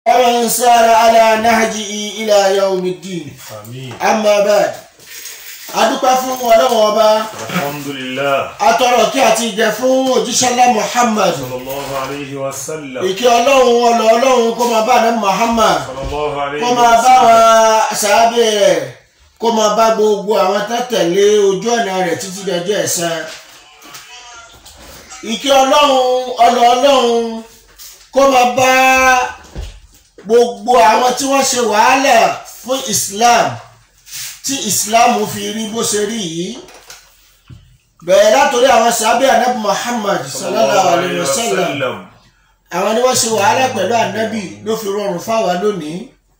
ومن سار على نهجه إلى يوم الدين àmín أما بعد adúpẹ́ fún ọlọ́run ọba alhamdulillah atọrọ kí àti ìjẹ fún òjíṣẹ́lá muhammad sallallahu alayhi wa sallam ìkí ọlọ́run ọlọ́ ọlọ́run kó máa bá ní muhammad sallallahu alayhi kó wa máa bá sallam wọn sàábẹ̀ rẹ̀ kó máa bá gbogbo àwọn tó tẹ̀lé ojú ọ̀nà rẹ̀ títí dọjọ́ ẹ̀san ìkí ọlọ́run ọlọ́ ọlọ́run kó máa bá gbogbo àwọn tí wọ́n ṣe wàhálà fún islam tí islam fi rí bó ṣe rí yìí bẹ̀rẹ̀ látòrí àwọn sàábẹ̀ anabi muhammad sallallahu alayhi wa sallam àwọn ni wọ́n ṣe wàhálà pẹ̀lú ànábì ló fi rọrùn fáwa lónìí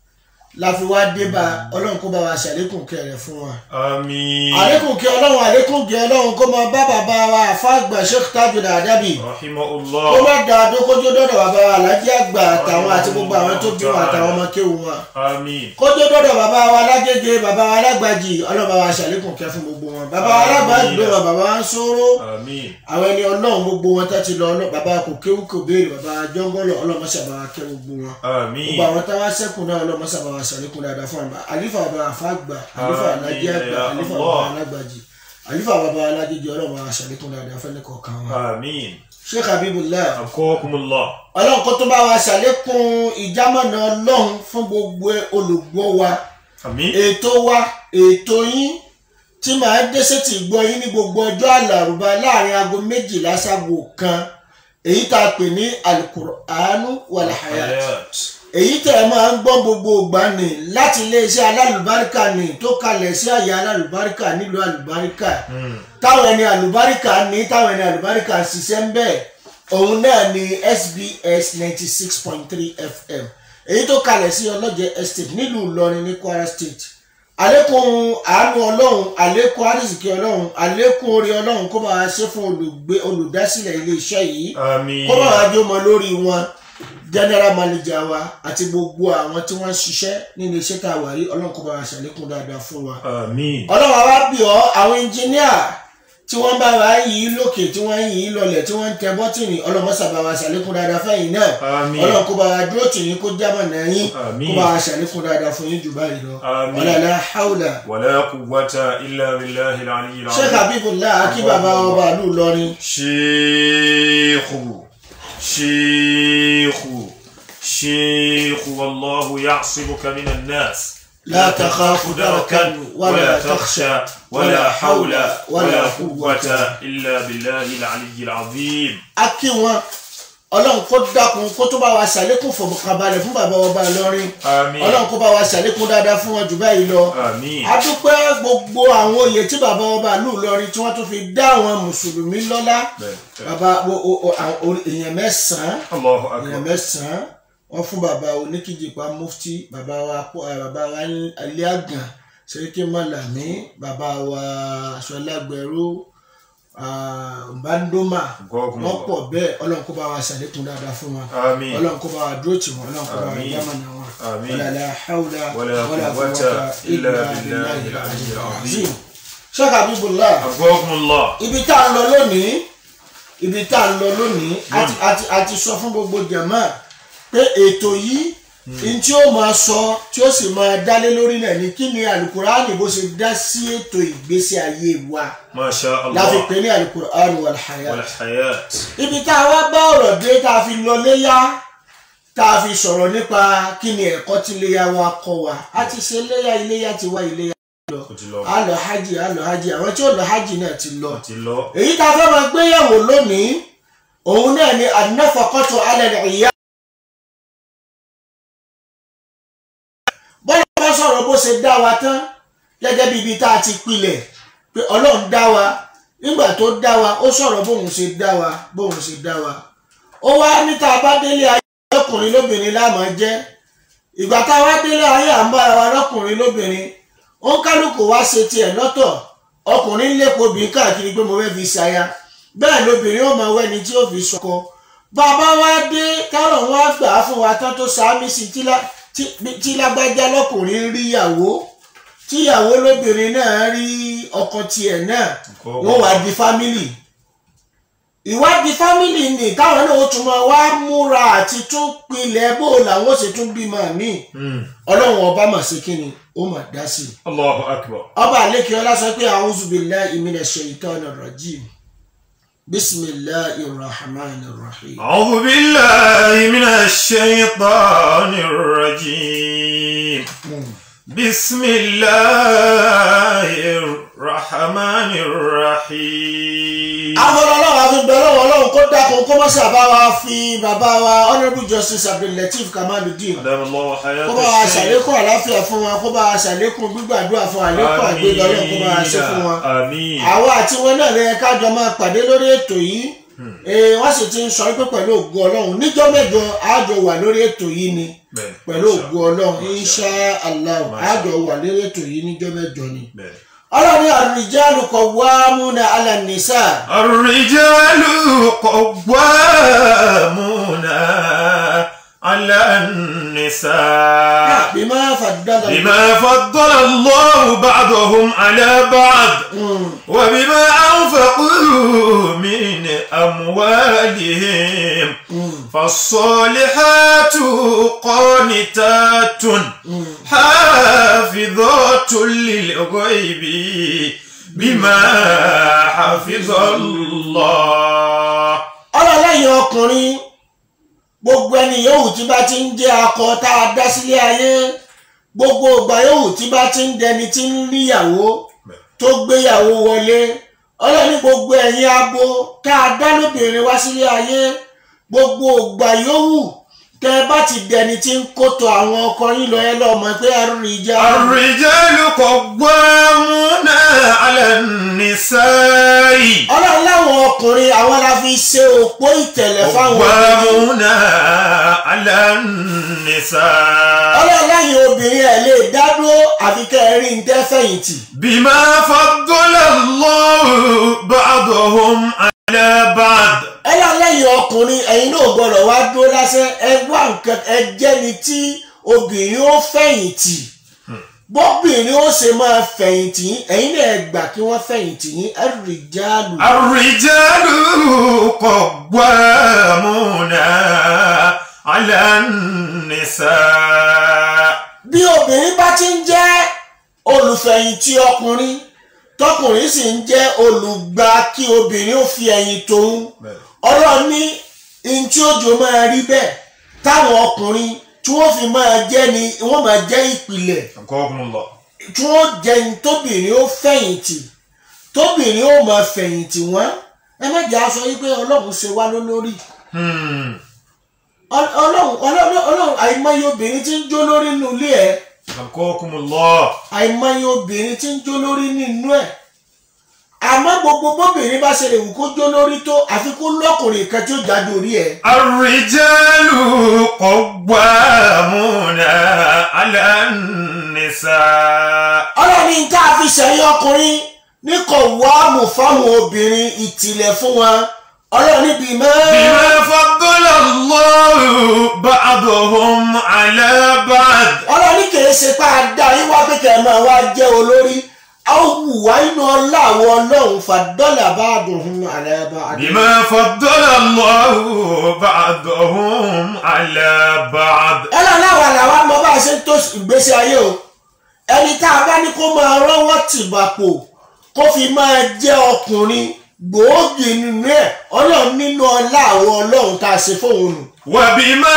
la fi wá dé bá ọlọ́run kó bá wa ṣàlékún kẹrẹ fún wa. àmín àlékún kí ọlọ́run àlékún kí ọlọ́run kó máa bá bàbá wa àfáàgbà sheikh tajud adabi kó rahimahullah má da adókójó dọ́dọ̀ bàbá wa alájí àgbà àtàwọn àti gbogbo àwọn tó bí wọn àtàwọn ọmọ kéwù wọn. àmín kójó dọ́dọ̀ bàbá wa alágége bàbá wa alágbàjì ọlọ́run bá wa ṣàlékún kẹ fún gbogbo wọn. bàbá wa alágbàjì ló wà bàbá wa ń sóró àmín àwọn ẹni ọlọ́run gbogbo wọn tó ti lọ ọlọ́ bàbá kò kéwù kò béèrè bàbá jọ́ngọ́lọ̀ ọlọ́mọṣàbà kẹ gbogbo wọn àmín gbogbo àwọn táwa sẹ́kùn náà ọlọ́mọ sábà wa sàlékún dáadáa fún àgbà àlífà bàbá àfàgbà àlífà Àmín, alájẹ àgbà ya àlífà Allah. bàbá alágbàjì àlífà bàbá alájẹjẹ ọlọ́mọ wa sàlékún dáadáa fẹ́ni kọ̀ọ̀kan wa. àmín sheikh habibullah akọ́kùnmùlá ọlọ́run kó tó bá wa sàlékún ìjámọ̀nà ọlọ́run fún gbogbo olùgbọ́ wa àmín ètò wa ètò yín tí màá dé sétí gbọ́ yín ní gbogbo ọjọ́ àlàrúbá láàrin aago méjìlá ságo kan èyí tá a pè ní alukur'anu wàlàhàyà hayat èyí tẹ̀ ẹ́ máa ń gbọ́ gbogbo ìgbà ni láti iléeṣẹ́ alálùbáríkà ni tó kalẹ̀ sí àyè alálùbáríkà nílùú alùbáríkà Hmm. táwọn ẹni alùbáríkà ní táwọn ẹni alùbáríkà ń ṣiṣẹ́ ń bẹ̀ òun náà ni SBS ninety six point three FM èyí tó kalẹ̀ sí ọlọ́jẹ estate nílùú Ìlọrin ní Kwara State àlékún àánú ọlọ́run àlékún àrísìkí ọlọ́run àlékún orí ọlọ́run kó máa ṣe fún olùgbé olùdásílẹ̀ iléeṣẹ́ yìí àmín kó bá wàá jó mọ lórí wọn general manager wa àti gbogbo àwọn tí wọ́n ń ṣiṣẹ́ nínú iṣẹ́ tá a wà yìí ọlọ́run kó bá wa ṣàlékún dáadáa fún wa. àmín ọlọ́run àwa bí ọ àwọn engineer tí wọ́n bá wa yìí lókè tí wọ́n yìí lọlẹ̀ tí wọ́n ń tẹ bọ́tìnì ọlọ́run mọ́sà bá wa ṣàlékún dáadáa fẹ́yìn náà àmín ọlọ́run kó bá wa dúró tì yín kó jábọ̀ náà yín Àmín. kó bá wa ṣàlékún dáadáa fún yín jù báyìí lọ. Àmín. wala la hawla. wala quwwata illa billahi al-aliyyil azim sheikh habibullah akí bàbá ọba ìlú Ìlọrin شيخ شيخ شيخ والله يعصمك من الناس لا تخاف دركا ولا تخشى ولا حول ولا قوة قوة إلا بالله العلي العظيم a kí wọn ọlọ́run kó dákun kó tó bá wa ṣàlékún fọ̀mọ̀kànbalẹ̀ fún bàbá ọba Ìlọrin آمين ọlọ́run kó bá wa ṣàlékún dáadáa fún wọn jù báyìí lọ. آمين a dúpẹ́ gbogbo àwọn oyè tí bàbá ọba ìlú Ìlọrin tí wọ́n tún fi dá àwọn mùsùlùmí lọ́lá bàbá o- o- o- àwọn orí- èèyàn mẹ́sàn-án الله èèyàn أكبر mẹ́sàn-án wọ́n fún bàbá oníkìjìpá mufti bàbá wa pọ̀- eh, bàbá wa alẹ́ àgàn sẹ́ríkì mọ́làmí bàbá wa sọlágbẹ̀rú bandoma Gọ́gùn wọ́n pọ̀ bẹ́ẹ̀ ọlọ́run kó bá wa ṣàlékún dáadáa fún wa آمين ọlọ́run kó bá wa dúró tì wọ́n ọlọ́run kó bá wa Àmín. yámànà wọn Àmín. wala la hawla ولا قوة إلا بالله العلي العظيم Sheikh Habibullah أبوكم الله ibi tá a ń lọ lónìí ibi tá a ń lọ lónìí àti àti àti sọ fún gbogbo jàmá pé ètò yìí n tí ó máa sọ tí ó sì máa dálé lórí náà ni kí ni alukur'ani bó ṣe dá sí ètò ìgbésí ayé wa ما شاء láfi الله pè ní alukur'ani wal hayat والحياة ibi tá a wá bá ọ̀rọ̀ dé tá a fi lọ léyà tá a fi sọ̀rọ̀ nípa kí ni ẹ̀kọ́ tí iléyà wa kọ́ wa a ti ṣe iléyà iléyà ti wá iléyà ó ti lọ a lọ hajj a lọ hajj àwọn tí ó lọ hajj náà ti lọ ó ti lọ èyí tá a fẹ́ máa gbéyàwó lónìí òun náà ni an-nafaqatu 'ala al-'iyal. bọ́lá bá sọ̀rọ̀ bó ṣe dá wa tán gẹ́gẹ́ bí ibi tá a ti pilẹ̀ pé ọlọ́run dá wa nígbà tó dá wa ó sọ̀rọ̀ bóun ṣe dá wa bóun ṣe dá wa ó wá níta bá délé ayé lọ́kùnrin lóbìnrin láàmú jẹ́ ìgbà tá a wá délé ayé à ń bára wa lọ́kùnrin lóbìnrin ó ń kálukú wá ṣe tiẹ̀ lọ́tọ̀ ọkùnrin ń lépo obìnrin káàkiri pé mo fẹ́ fi ṣaya bẹ́ẹ̀ lobìnrin ó máa wẹ́ni tí ó fi sọkọ bàbá wa dé táwọn wá gbà á fún wa tán tó sáámi sí tí lá- tí- tí lágbájá lọ́kùnrin rí ìyàwó tíyàwó lóbìnrin náà rí ọkọ tiẹ̀ náà wọ́n wá di fámìlì ìwádìí fámìlì ni táwọn náà ó tún máa wá múra àti tún pilẹ̀ bó làwọn ó sì tún bímọ míì ọlọ́run ọba mà sí kí ni ó mà dá sí i Allahu akbar. ọba àlékè ọlá sọ pé a'udhu billahi minash shaitanir rajim bismillahir rahmanir rahim. أعوذ بالله من الشيطان الرجيم بسم الله الرحمن الرحيم afọlọ́lọ́wọ́ àfi bẹ̀rẹ̀ lọ́wọ́ ọlọ́run kó dákun kó má ṣàbá wa fi bàbá wa honourable justice abdulateef kamaludin أدام الله حياة kó bá wa الشيخ ṣàlékún àláfíà fún wa kó bá wa ṣàlékún gbígbàdúrà fún àlékún àgbéga ọlọ́run kó bá wa ṣe fún wa. آمين àwa àti wọn náà lẹ́yìn kájọ máa pàdé lórí ètò yìí Ee, wọ́n sì ti ń sọ pé pẹ̀lú ògo ọlọ́run níjọ́ mẹ́jọ àjọ wà lórí ètò yìí ni بẹ́ẹ̀. pẹ̀lú ògo ọlọ́run insha allah àjọ wà lórí ètò yìí níjọ́ mẹ́jọ ni. بẹ́ẹ̀. ọlọ́run ní ar-rijalu qawwamuna 'ala an-nisa. الرجال قوامون على النساء bima faddala بما فضل الله بعضهم على بعض وبما أنفقوا من أموالهم فالصالحات قانتات حافظات للغيب بما حفظ الله ọlọ́lẹ́yìn ọkùnrin gbogbo ẹni yòówù tí bá ti ń jẹ́ akọ tá a dá sílé ayé gbogbo ìgbà yòówù tí bá ti ń dẹni tí ń níyàwó tó gbéyàwó wọlé ọlọ́ni gbogbo ẹ̀yin abo tá a dá lóbìnrin wá sílé ayé gbogbo ìgbà yòówù tẹ́ ẹ bá ti dẹni tí ń kótó àwọn ọkọ yín lọ ẹ lọ́ọ́ mọ̀ pé ẹrù ìjà الرجال قوامون على النساء ọlọ́run láwọn ọkùnrin àwọn la fi ṣe òpó ìtẹ̀lẹ̀ fáwọn obìnrin. قوامون على النساء ọlọ́run láyìn obìnrin ẹ̀ lè dádúró àfi kẹ́ ẹ rí ń tẹ́ fẹ̀yìntì. بما فضل الله بعضهم على بعض ọlọ́run lẹ́yìn ọkùnrin ẹ̀yin náà gbọ́dọ̀ wá dúró lásán ẹ wá nǹkan ẹ jẹ́ni tí obìnrin ó fẹ̀yìntì bọ́bìnrin ó ṣe máa fẹ̀yìntì yín ẹ̀yin náà ẹ gbà kí wọ́n fẹ̀yìntì yín ẹ̀rì jáàlù. الرجال قوامون على النساء bí obìnrin bá ti ń jẹ́ olùfẹ̀yìntì ọkùnrin tọkùnrin sì ń jẹ́ olùgbà kí obìnrin ó fi ẹ̀yìn tòun ọlọ́run ní ihun tí òjò máa rí bẹ́ẹ̀ táwọn ọkùnrin tí wọ́n fi máa jẹ́ ni wọ́n máa jẹ́ ìpìlẹ̀ أنكركم الله tí wọ́n jẹ́ ní tóbìnrin ó fẹ̀yìntì tóbìnrin ó máa fẹ̀yìntì wọ́n ẹ má jẹ́ aṣọ yí pé ọlọ́run ṣe wá lólórí Hmm. Ọl- ọlọ́run ọlọ́run ọlọ́run àìmọye obìnrin tí ń jó lórí nínú ilé ẹ̀ أنكركم الله àìmọye obìnrin tí ń jó lórí nínú ẹ̀ àmọ́ gbogbo bóbìnrin bá ṣe lè wù kó jó lórí tó àfi kó lọ́kùnrin kan tí ó jáde orí ẹ̀ الرجال قوامون على النساء ọlọ́ni tá a fi ṣẹ̀yìn ọkùnrin ní kò wá mú fáwọn obìnrin ìtìlẹ̀ fún wọn ọlọ́ni bíi mẹ́rin. بما فضل الله بعضهم على بعض ọlọ́ni kìí ṣe pé a dá yín wá pé kẹ́ ẹ máa wá jẹ́ olórí a ó wù wá inú ọlá àwọn ọlọ́run fàdọ́là bá dùn ún àlẹ́ bá a dùn. بما فضل الله بعضهم على بعض ọlọ́run àwọn làwa mọ bá a ṣe ń tó ìgbésí ayé o ẹni tá a bá ní kó máa rọ́wọ́ tìbàpò kó fi máa jẹ́ ọkùnrin gbòógì nínú ẹ̀ ọlọ́run nínú ọlá àwọn ọlọ́run tá a ṣe fóun nù. وبما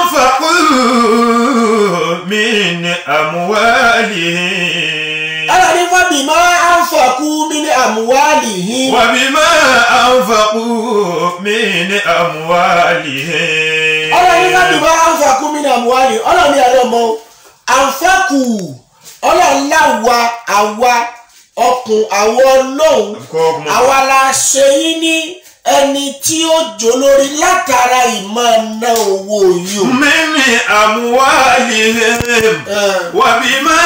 أنفقوا من أموالهم ọlọ́run fọ́bì máa ń fọ̀kú mi ní àmúwálì yín. وبما أنفقوا من أموالهم ọlọ́run fọ́bì máa ń fọ̀kú mi ní àmúwálì ọlọ́run ní ẹ̀rọ mọ́ àǹfààkù ọlọ́run láwa àwa ọkùn àwọn ọlọ́run أنكركم الله. àwa la ṣe yín ní ẹni tí ó jò lórí látara ìmọ̀ ná owó yìí o. من أموالهم Eh, وبما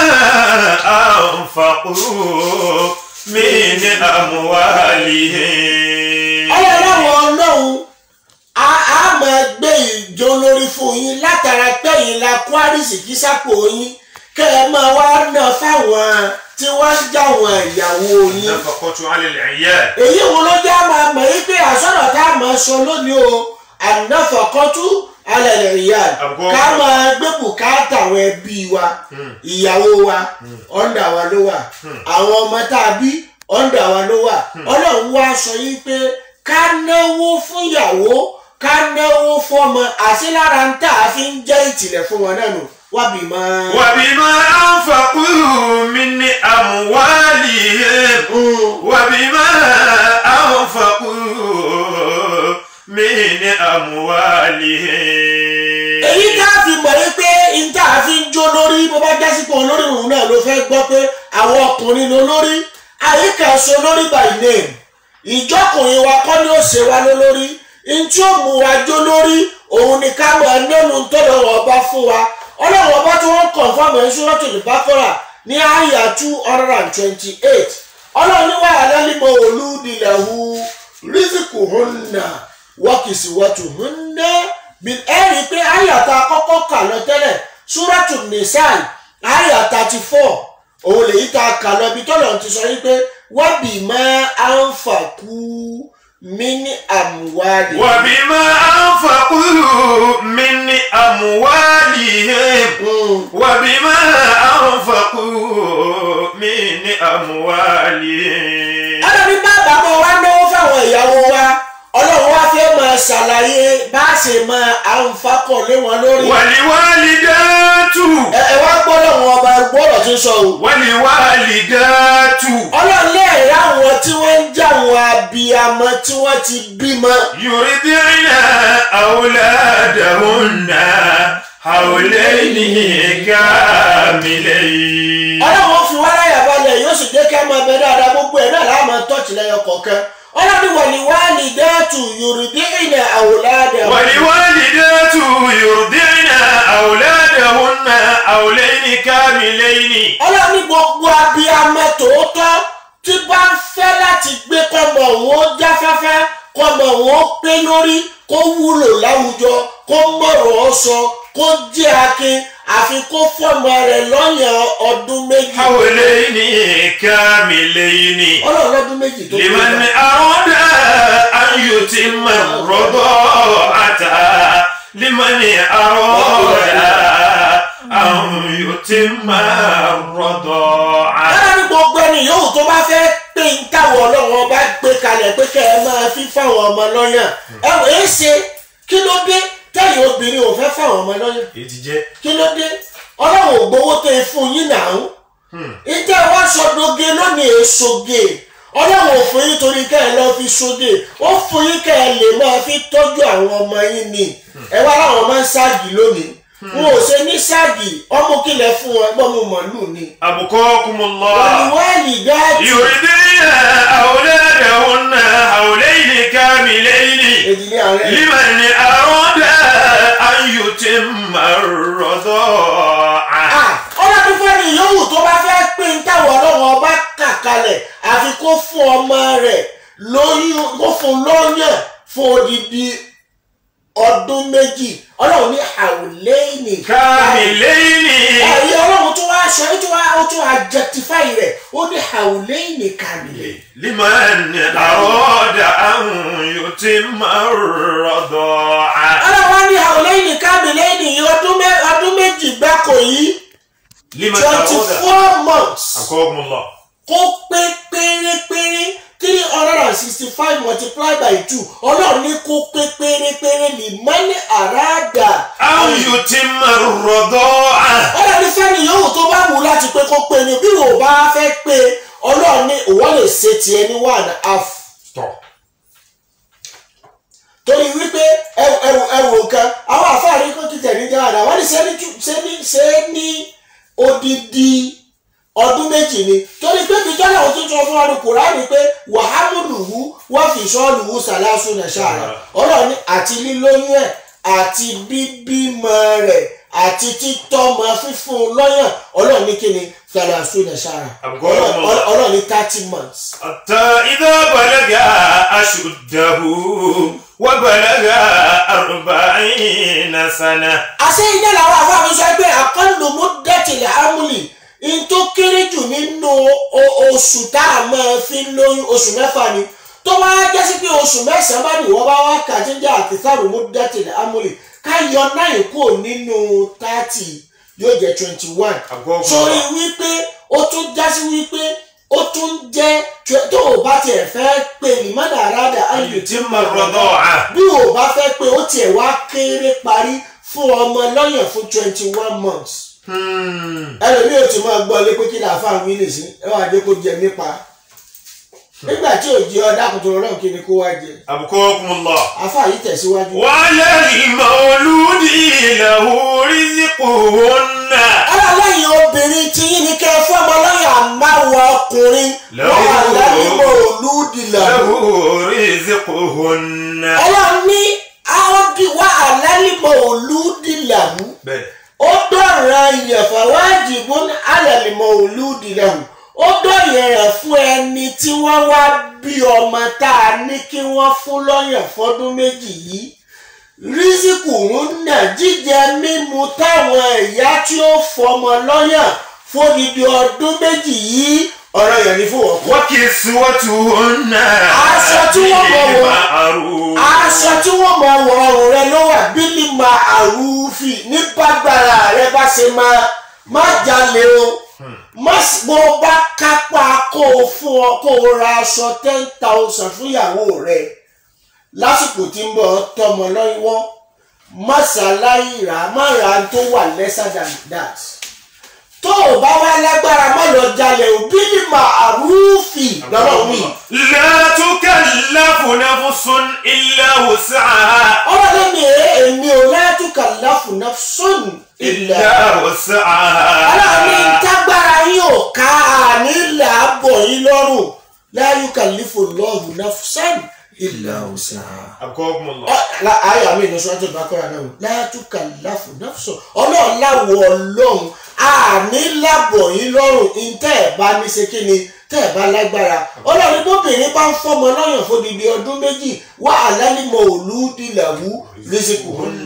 أنفقوا من أموالهم ọlọ́run ọlọ́run a a máa gbé ìjọ lórí fún yín látara pẹ́yìn la kó àrísìkí sápò yín kẹ́ ẹ máa wá ná fáwọn tí wọ́n ń jáwọn ìyàwó yín النفقة على العيال èyí wo ló jẹ́ máa mọ̀ yí pé àsọ̀rọ̀ tá a máa sọ lónìí o ànáfọ̀kọ́tú alẹ́ ìyá Àgọ́. ká máa gbé bùkátà àwọn ẹbí wa ìyàwó wa ọ̀ndà wa ló wà àwọn ọmọ tá a bí ọ̀ndà wa ló wà ọlọ́run wá sọ yí pé ká náwó fún ìyàwó ká náwó fọmọ àti lára ń tà á fi ń jẹ́ ìtìlẹ̀ fún wọn náà nù wábì máa. وبما أنفقوا من أموالهم وبما أنفقوا من أموالهم èyí tá a fi mọ̀ ní pé n tá a fi ń jó lórí bó bá jásí pé olórí òun náà ló fẹ́ gbọ́ pé àwọn ọkùnrin ló lórí àyíká so lórí by name ìjọkùnrin wa kọ́ ni ó ṣe wá lólórí n tí ó mú wa jó lórí òun ni ká mọ̀ nínú tó lọ́wọ́ ọba fún wa ọlọ́run ọba tí wọ́n kàn fún àmọ́ Suratul Baqara ní àyà two hundred and twenty-eight ọlọ́run ní wàhálà límọ̀ olúdìlẹ̀hu rísíkù hunna wọ́kìsì wọ́tù hunna bí ẹ rí i pé àyàtà kọ́kọ́ kà lọ tẹ́lẹ̀ súrátù nìsáì àyà thirty four òun lèyí tá a kà lọ ibi tọ́lọ̀ ti sọ yí pé wọ́n bì mọ́ àǹfààkú mí ní àmúwádìí. وبما أنفقوا من أموالهم وبما أنفقوا من أموالهم ọlọ́run bá bàbá wa náwó fáwọn ìyàwó wa ọlọ́run wá fẹ́ máa ṣàlàyé bá a ṣe máa àǹfààkọ̀ lé wọn lórí. والوالدات ẹ ẹ wá gbọ́ lọ́wọ́ ọba gbọ́dọ̀ tí ń sọ o. والوالدات ọlọ́run lẹ́ẹ̀rẹ́ àwọn tí wọ́n ń jà wọn abiyamọ tí wọ́n ti bímọ. يرضعن أولادهن حولين كاملين ọlọ́run fi wá láyà balẹ̀ yóò sì jẹ́ kí a máa bẹ dáadáa gbogbo ẹ̀ náà láàmú tọ́ọ̀tì lẹ́yọ kọ̀ọ̀kan ọlọ́run wà ní wáàlì dẹ́ẹ̀tù yorùbá ìnà àwòládà والوالدات يرضعن أولادهن حولين كاملين ọlọ́run ní gbogbo abiyamọ tòótọ́ tí bá ń fẹ́ láti gbé kọ́mọ òun ó jáfáfá kọ́mọ òun ó pé lórí kó wúlò láwùjọ kó mọ̀rọ̀ ọ́ sọ kó jẹ́ akin àfi kó fọ́mọ rẹ̀ lọ́yàn ọdún méjì حولين كاملين ọlọ́run lọ́dún méjì tó لمن أراد أن يتم الرضاعة لمن أراد أن يتم الرضاعة lára ní gbogbo ẹni yòówù tó bá fẹ́ pé ń táwọn ọlọ́run ọba gbé kalẹ̀ pé kẹ́ ẹ máa fi fáwọn ọmọ lọ́yàn ẹ wò é ṣe kí ló dé tẹ́yìn obìnrin ò fẹ́ fáwọn ọmọ lọ́yàn ìtìjẹ́ kí ló dé ọlọ́run ò gbowó tó e fún yín náà ìtẹ́ wá sọdoge lónìí èsoge ọlọ́run ò fún yín torí kẹ́ ẹ lọ́ọ́ fi soge ó fún yín kẹ́ ẹ lè máa fi tọ́jú àwọn ọmọ yín ni ẹ wá láwọn máa ń ságì lónìí wọn ò ṣe ní ságì ọmọ kílẹ̀ fún wọn ẹgbọ́n mu màlúù ni أبقاكم الله wàlúwàlì dáàtì يرضين أولادهن حولين كاملين ìdílé ààrẹ لمن أراد أن يتم الرضاعة ọlọ́dún fẹ́ni yòówù tó bá fẹ́ pé ń táwọn ọlọ́run ọba kà kalẹ̀ àfi kó fún ọmọ rẹ̀ lóyún kó fún lọ́yàn fún odidi ọdún méjì ọlọ́run ní àwòlẹ́yìn كاملين ẹ̀rí ọlọ́run tó wá aṣọ tó wá ó tó adjectify rẹ̀ ó ní àwòlẹ́yìn kàmìlẹ̀ لمن أراد أن يتم الرضاعة ọlọ́run wá ní àwòlẹ́yìn kàmìlẹ̀ ní ọdún mẹ́- ọdún méjì gbáko yìí لمن twenty أراد four months. أبقاكم الله kó pé pérépéré three hundred and sixty five multiplied by two ọlọ́run ní kó pé pérépéré ní mọ́ní àràádà. أن يتم الرضاعة ọlọ́run ní fẹ́ni yòówù tó bá wù láti pé kó pé ni bí wò bá fẹ́ pé ọlọ́run ní òwò lè ṣe tiẹ̀ ní one and a half. Stop. torí wípé ẹwù ẹwù ẹwù nǹkan àwọn àfáàrí kó títẹ̀ ní jáde àwọn ní ṣe ní tú- ṣe ní ṣe ní odidi ọdún méjì ni torí pé bí tọ́lá òtún sọ fún wa ní kùránì pé wàhámùlùhù wọ́n fi sọ́ọ̀lùhù sàlásù nàṣàrà ọlọ́run ní àti lílóyún ẹ̀ àti bíbímọ rẹ̀ àti títọ́mọ fífún lọ́yàn ọlọ́run ní kíni sàlásù nàṣàrà Àgọ́ ọmọ. ọlọ́run ní thirty months. حتى إذا بلغ أشده وبلغ أربعين سنة àṣẹ iná làwọn afáàmì sọ pé àkọlù mú dẹ́tìlẹ̀ amúlẹ̀ nínú o- oṣù tá a máa fi ń lóyún oṣù mẹ́fà ni tó bá jẹ́ sí pé oṣù mẹ́sàn-án bá nìwọ́ bá wá kà jíjẹ́ àkìtàrò mú dẹ́tìlẹ̀ amúlè ká yọ náà kúrò nínú thirty yóò jẹ́ twenty one Àgọ́gùn sórí ọ̀la. wípé ó tún já sí wípé ó tún jẹ́ twe- tó o bá tiẹ̀ fẹ́ pé lìmọ́dà àràdà ayò tí Yutimma ar-rida'a. bí o bá fẹ́ pé ó tiẹ̀ wá kéré parí fún ọmọ lọ́yàn fún twenty one months Hmm. ẹlòmíì ò ti máa gbọ́ lé pé kí ni àfa àwọn ilé sí ẹ wá dé kó jẹ nípa nígbà tí ò jẹ ọdá kòtò ọlọ́run kí ni kó wá jẹ Abukakumullah. àfa yìí tẹ̀síwájú. وعلى المولود له رزقهن aláàlẹ́yìn obìnrin tí yín ni kẹ́ ẹ fọ́mọ lọ́yà máwọ ọkùnrin Lọ́wọ́. wà lálẹ́mọ̀ olúdìlà. له رزقهن ọlọ́run ní áódì wà lálẹ́mọ̀ olúdìlà mú. bẹ́ẹ̀ ó dọ̀rọ̀ ìyẹ̀fà wájibú alẹ́lẹ́mọ̀ olúdìlà mú. ó dọ̀yẹ̀ rẹ̀ fún ẹni tí wọ́n wá bí ọmọ tá a ní kí wọ́n fún lọ́yàn fọ́dún méjì yìí rísíkù ń nà jíjẹ mímu táwọn ìyá tí ó fọmọ lọ́yàn fódìdí ọdún méjì yìí ọ̀rọ̀ yẹn ní fún ọkọ. وكسوتهن Aṣọ tí wọ́n bọ̀ wọ̀. بالمعروف aṣọ tí wọ́n mọ wọ ọrùn rẹ ló wà bílí ma àrùfì ní bágbára rẹ bá ṣe máa má jalè o má sì- bó o bá kápá kó o fún ọ kó o ra aṣọ ten thousand fún ìyàwó rẹ lásìkò tí ń bọ̀ ọ́ tọmọ lọ́wọ́ má ṣàlàyé rà á má ra tó wà lesser than that tó o bá wá lágbára má lọ jalè o bílí ma àrùfì lọ́wọ́ wí. لا تكلف نفس إلا وسعها ọlọ́dún mi ẹ̀ èmi ò látúkà láfùnà sọ́nù ilẹ̀ إلا وسعها aláàmì tágbára yín ò ká àní làábọ̀ yín lọ́rùn láyúkà lífò lọ́ọ̀hù náà sọ́nù ilẹ̀ ọ̀sán. أبقاكم الله ayé àmì ìnáṣọ àti ìbákọ́ra náà látúkà láfùnà sọ́nù ọlọ́run láwọ̀ ọlọ́run àní làbọ̀ yín lọ́rùn ìtẹ́ ẹ̀ bá ní ṣe kí ni tẹ́ ẹ̀ bá lágbára ọlọ́run bóbìnrin bá ń fọmọ lọ́yàn fódìdí ọdún méjì wà á lálẹ́mọ̀ òlùdílàwú lẹ́sìkò هن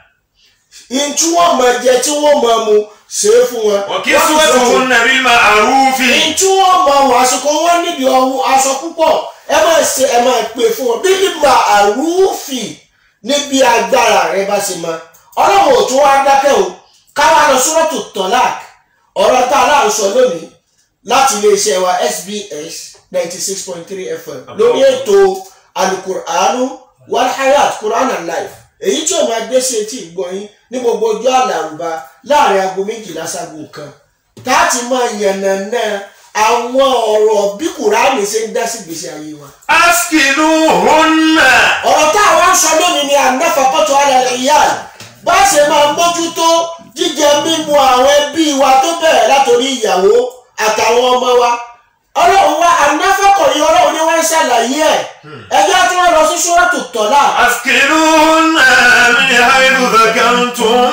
in tí wọ́n máa jẹ tí wọ́n máa mu ṣe é fún wọn. وكسوتهن بالمعروف in tí wọ́n máa wọ àsìkò wọn níbi ọ̀hún aṣọ púpọ̀ ẹ máa ṣe ẹ máa pè fún wọn bí nígbà àrùfì níbi agbára rẹ bá ṣe máa ọlọ́run ò tún wá dákẹ́ o káwá lọ sọ́rọ́tò tọ́lák ọ̀rọ̀ tá a láà ń sọ lónìí láti iléeṣẹ́ wa SBS ninety six point three FM lórí ètò alukur'anu walhayat quran and life èyí tí o máa gbé sí etí ìgbọ̀nyín ní gbogbo ọjọ́ àlàrúbá láàrin aago méjìlá ságo kan táàtì máa yànnàná àwọn ọ̀rọ̀ bí kùránì ṣe ń dá sí gbèsè ayé wa. أسكنوهن ọ̀rọ̀ tá a wá ń sọ lónìí ni ànáfàkọ́tọ̀ alẹ́ ìyá bá a ṣe máa mójútó jíjẹ mímu àwọn ẹbí wa tó bẹ̀rẹ̀ látòrí ìyàwó àtàwọn ọmọ wa ọlọ́run wa ànáfàkọ̀ yìí ọlọ́run ni wọ́n ń ṣàlàyé ẹ̀ ẹjọ́ tí wọ́n lọ sí ṣúrọ́tù tọ́lá أسكنوهن من حيث سكنتم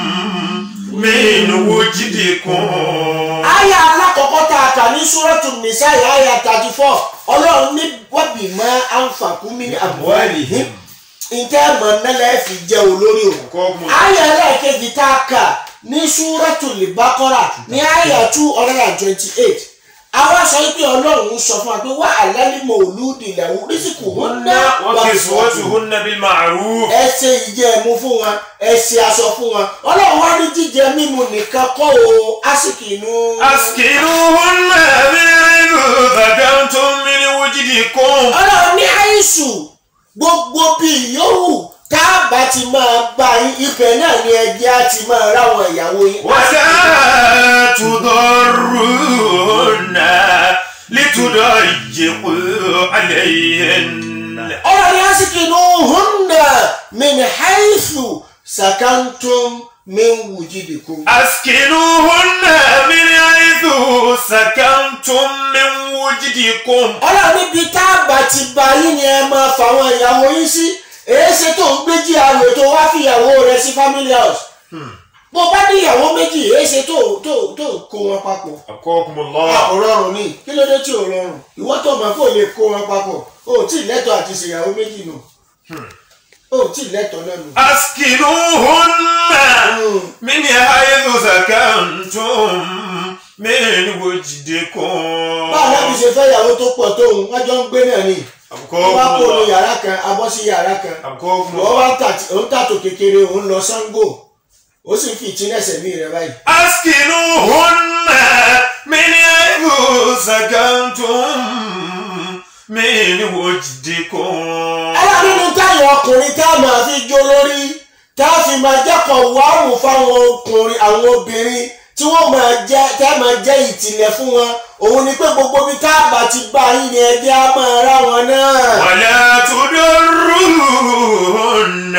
من وجدكم àyà alákọ̀ọ́kọ́ tá a kà ní ṣúrọ́tù nìsáyà àyà thirty four ọlọ́run ní wọ́bì mọ́ àǹfààkúmí àbúwálìhìn ǹjẹ́ mọ̀ nílẹ̀ fi jẹ́ olórí òun. أبقاكم الله àyà ẹlẹ́ẹ̀kejì tá a kà ní ṣúrọ́tù lìbákọ́rà ní àyà two hundred and twenty eight àwa sọ pé ọlọ́run sọ fún wa pé wà á lálẹ́mọ̀ olúdi ìlàwó rísìkò wọn ná وكسوتهن بالمعروف ẹ ṣe ìjẹ ẹmu fún wọn ẹ ṣe aṣọ fún wọn ọlọ́run wá ní jíjẹ mímu nìkan kọ́ o àsìkò inú. أسكنوهن من حيث سكنتم من وجدكم ọlọ́run ní àìsù gbogbo bíi yòówù tá a bá ti máa bá yín ibẹ̀ náà ni ẹjẹ́ á ti máa ráwọn ìyàwó yín. ولا تضرون لتضيقوا عليهن ọlọ́run ní àsìkò inú hùnà min haythu sakantum min wujidikum. أسكنوهن من حيث سكنتم من وجدكم ọlọ́run níbi tá a bá ti bá yín ni ẹ máa fàwọn ìyàwó yín sí èé ṣe tó ń gbé jí àrò tó wá fi ìyàwó rẹ sí family house. bó bá ní ìyàwó méjì èé ṣe tó tó tó kó wọn papọ̀. أبقاكم a الله ò rọrùn ní kí ló dé tí ò rọrùn ìwọ tó mọ̀ kó lè kó wọn papọ̀ o ò tí ì lẹ́tọ̀ọ́ àti ṣèyàwó méjì nù o ò tí ì lẹ́tọ̀ọ́ náà nù. أسكنوهن من حيث سكنتم من وجدكم báwo náà bí ṣe fẹ́ ìyàwó tó pọ̀ tóun wọ́n jọ ń gbé náà ni wọ́n bá kó nu أبقاكم الله yàrá kan abọ́ sí yàrá kan أبقاكم wọ́n الله wá tà- òun tàtò kékeré òun lọ Ṣàngó ó sì fi ìtínẹ̀sẹ̀ mí rẹ báyìí. أسكنوهن من حيث سكنتم من وجدكم ẹlẹ́ nínú táyọ̀ ọkùnrin tá a máa fi jó lórí tá a fi máa jẹ́kọ̀ wáàmù fáwọn ọkùnrin àwọn obìnrin tí wọ́n máa jẹ́ tá a máa jẹ́ ìtìlẹ̀ fún wọn òun ni pé gbogbo bí tá a bá ti bá yín ni ẹjẹ́ á máa rá wọn náà. ولا تضروهن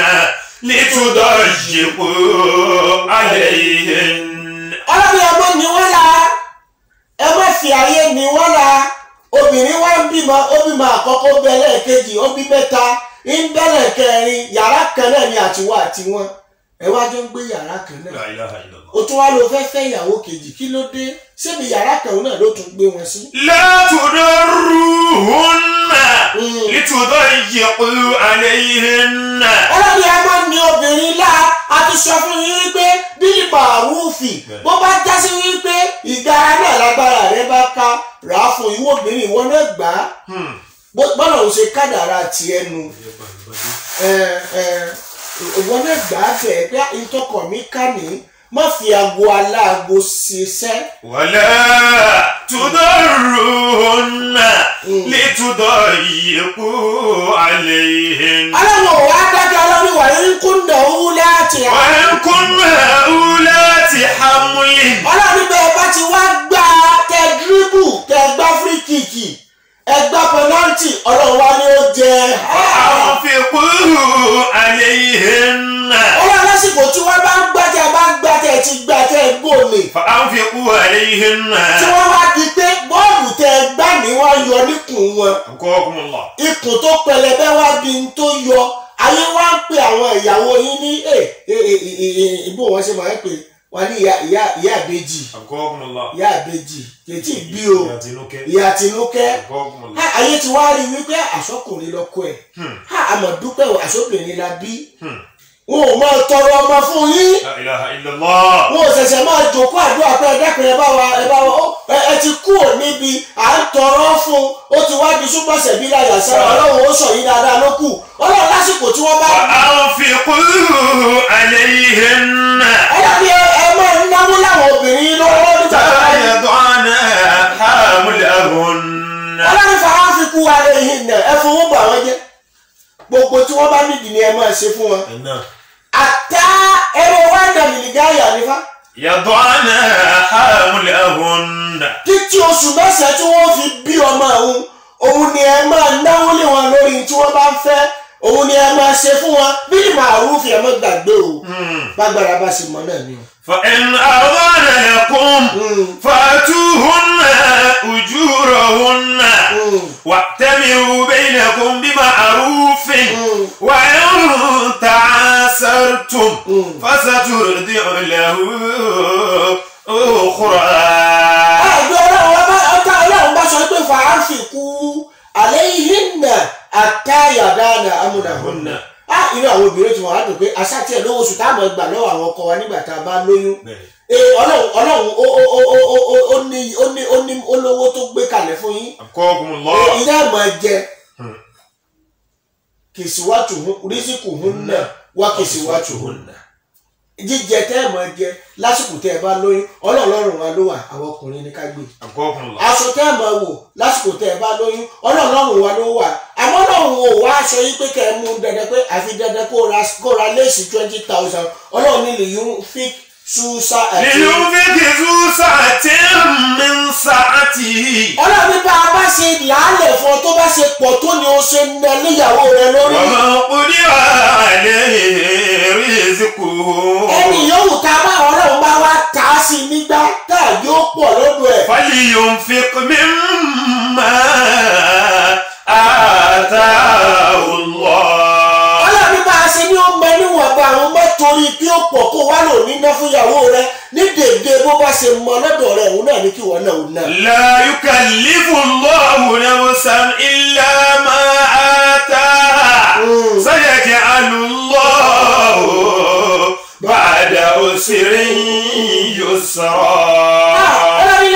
لتضيقوا عليهن ọlọ́run ẹ má ní wọ́n la ẹ má fi ayé ní wọ́n la obìnrin wa ń bímọ ó bímọ àkọ́kọ́ ó bẹ̀rẹ̀ kejì ó bí mẹ́ta ń bẹ̀rẹ̀ kẹrin yàrá kan náà ni àtiwọ́ àti wọn ẹ wá jọ ń gbé yàrá kan náà لا إله إلا الله o tún wá lọ fẹ́ fẹ́ ìyàwó kejì kí ló dé ṣébi yàrá kan náà ló tún gbé wọn sí. لا تضروهن لتضيقوا عليهن ọlọ́run ẹ máa ní obìnrin lá a ti sọ fún yín wípé bílí màrúfì bó bá já sí wípé ìgara náà lágbára rẹ bá ká rà á fún ìwọ obìnrin ìwọ náà gbà á Hmm. Bó- bọ́lá òun ṣe kádàrá tiẹ̀ nu ẹ ẹ ìwọ náà gbà á bẹ̀ pé ìtọ́kọ̀ mi ká ní má fi aago aláago ṣiṣẹ́. ولا تضروهن لتضيقوا عليهن aláwọ̀ wa dájọ́ ọlọ́run wà ní kúndà owó láti وإن كن أولات حمل ọlọ́run bẹ́ẹ̀ bá ti wá gbá tẹ díríbù tẹ gbá fíríkìkì ẹ gbá pẹnáltì ọlọ́run wa ni ó jẹ. فأنفقوا عليهن ọlọ́run lásìkò tí wọ́n bá ń gbá tẹ bá ń gbá tẹ ti gbá tẹ gbòòlè فأنفقوا عليهن tí wọ́n wá di pé bọ́ọ̀lù tẹ gbá ní wọ́n yọ níkùn wọn أبقاكم الله ikùn tó pẹlẹbẹ wá di ń tó yọ ayé wá ń pe àwọn ìyàwó yín ní ẹ ẹ ẹ ẹ ẹ ìbò wọn ṣe máa ń pè wọn ní ìyá ìyá ìyá àbèjì أبقاكم الله ìyá àbèjì kètì bí o يا تنوك ìyá tinúkẹ́ أبقاكم الله ha ayé ti wá rí wípé àsọkùnrin lọkọ ẹ Hmm. ha àmọ́ dúpẹ́ o àsọkùnrin la bí Hmm. wọn ò máa tọrọ ọmọ fún yín لا إله إلا الله wọn ò ṣẹ̀ṣẹ̀ máa jòkó àdúrà pé ẹ dákun ẹ bá wa ẹ bá wa ó ẹ ẹ ti kú ò níbi à ń tọrọ fún ó ti wá di súpọ̀sẹ̀ bí láyà sára ọlọ́run ó sọ yín dáadáa ló kù ọlọ́run lásìkò tí wọ́n bá وأنفقوا عليهن ọlọ́run ẹ ẹ máa ń náwó láwọn obìnrin lọ́wọ́ nígbà tó bá yẹ يضعن حملهن ọlọ́run fara fi kú wa lè hin nà ẹ fowó bà wọ́n jẹ́ gbogbo tí wọ́n bá nídìí ni ẹ máa ṣe fún wọn àtá ẹrọ wá dàmìlì gáyà nífà يضعن حملهن títí oṣù mẹ́sàn-án tí wọ́n fi bí ọmọ òun òun ni ẹ máa náwó lé wọn lórí tí wọ́n bá ń fẹ́ òun ni ẹ máa ṣe fún wọn bí màrúfì ẹ má gbàgbé o bágbára bá ṣe mọ náà ni o. فإن أرضان لكم فأتوهن أجورهن واعتمروا بينكم بمعروف وإن تعاسرتم فسترضع له أخرى àgbẹ̀ ọlọ́run ọba ọ̀tá ọlọ́run bá sọ pé fàáfì kú àlẹ́ yìí nà àtàyàdáàdà amúdàhùnà. á inú àwọn obìnrin tí wọn á dùn pé aṣáàtì ẹ̀ lówó oṣù táwọn gbà lọ́wọ́ àwọn ọkọ wa nígbà tá a bá lóyún. ee ọlọ́run ọlọ́run ó ó ó ó ó ó ó ní ó ní ó ní olówó tó gbé kalẹ̀ fún yín. أبقاكم Ee, الله ilé ẹ̀mọ̀ jẹ kìsìwátù rísíkù hún náà wá kìsìwátù hún náà jíjẹ tẹ́ ẹ̀ máa jẹ lásìkò tẹ́ ẹ bá lóyún ọlọ́ọ̀lọ́run wa ló wà àwọn ọkùnrin ní ká gbé أبقاكم الله aṣọ tẹ́ ẹ̀ máa wò lásìkò tẹ́ ẹ bá lóyún ọlọ́ọ̀lọ́run wa ló wà àmọ́ ọlọ́run ò wá aṣọ yìí pé kẹ́ ẹ mú dandan pé àfi dandan kó ra kó ra léèsì twenty thousand ọlọ́run ní lè yún fík ṣúṣà àti. لينفق ذو سعة من سعته ọlọ́run ní bá a bá ṣe làálẹ̀ fún ọ tó bá ṣe pọ̀ tó ni o ṣe ń nà níyàwó rẹ lórí. ومن قدر عليه رزقه ẹni yòówù tá a bá ọlọ́run bá wá ta á sí nígbà tá a yóò pọ̀ lọ́dọ̀ ẹ̀. فلينفق مما آتاه الله ọlọ́run bá a ṣe ní ó mọ níwọ̀nba àwọn ọmọ torí kí ó pọ̀ kó wá lò níná fún ìyàwó rẹ ní dèdè bó bá ṣe mọ lọ́dọ̀ rẹ òun náà ní kí wọ́n náà òun náà. لا يكلف الله نفسا إلا ما آتاها سيجعل الله بعد عسر يسرا ọlọ́run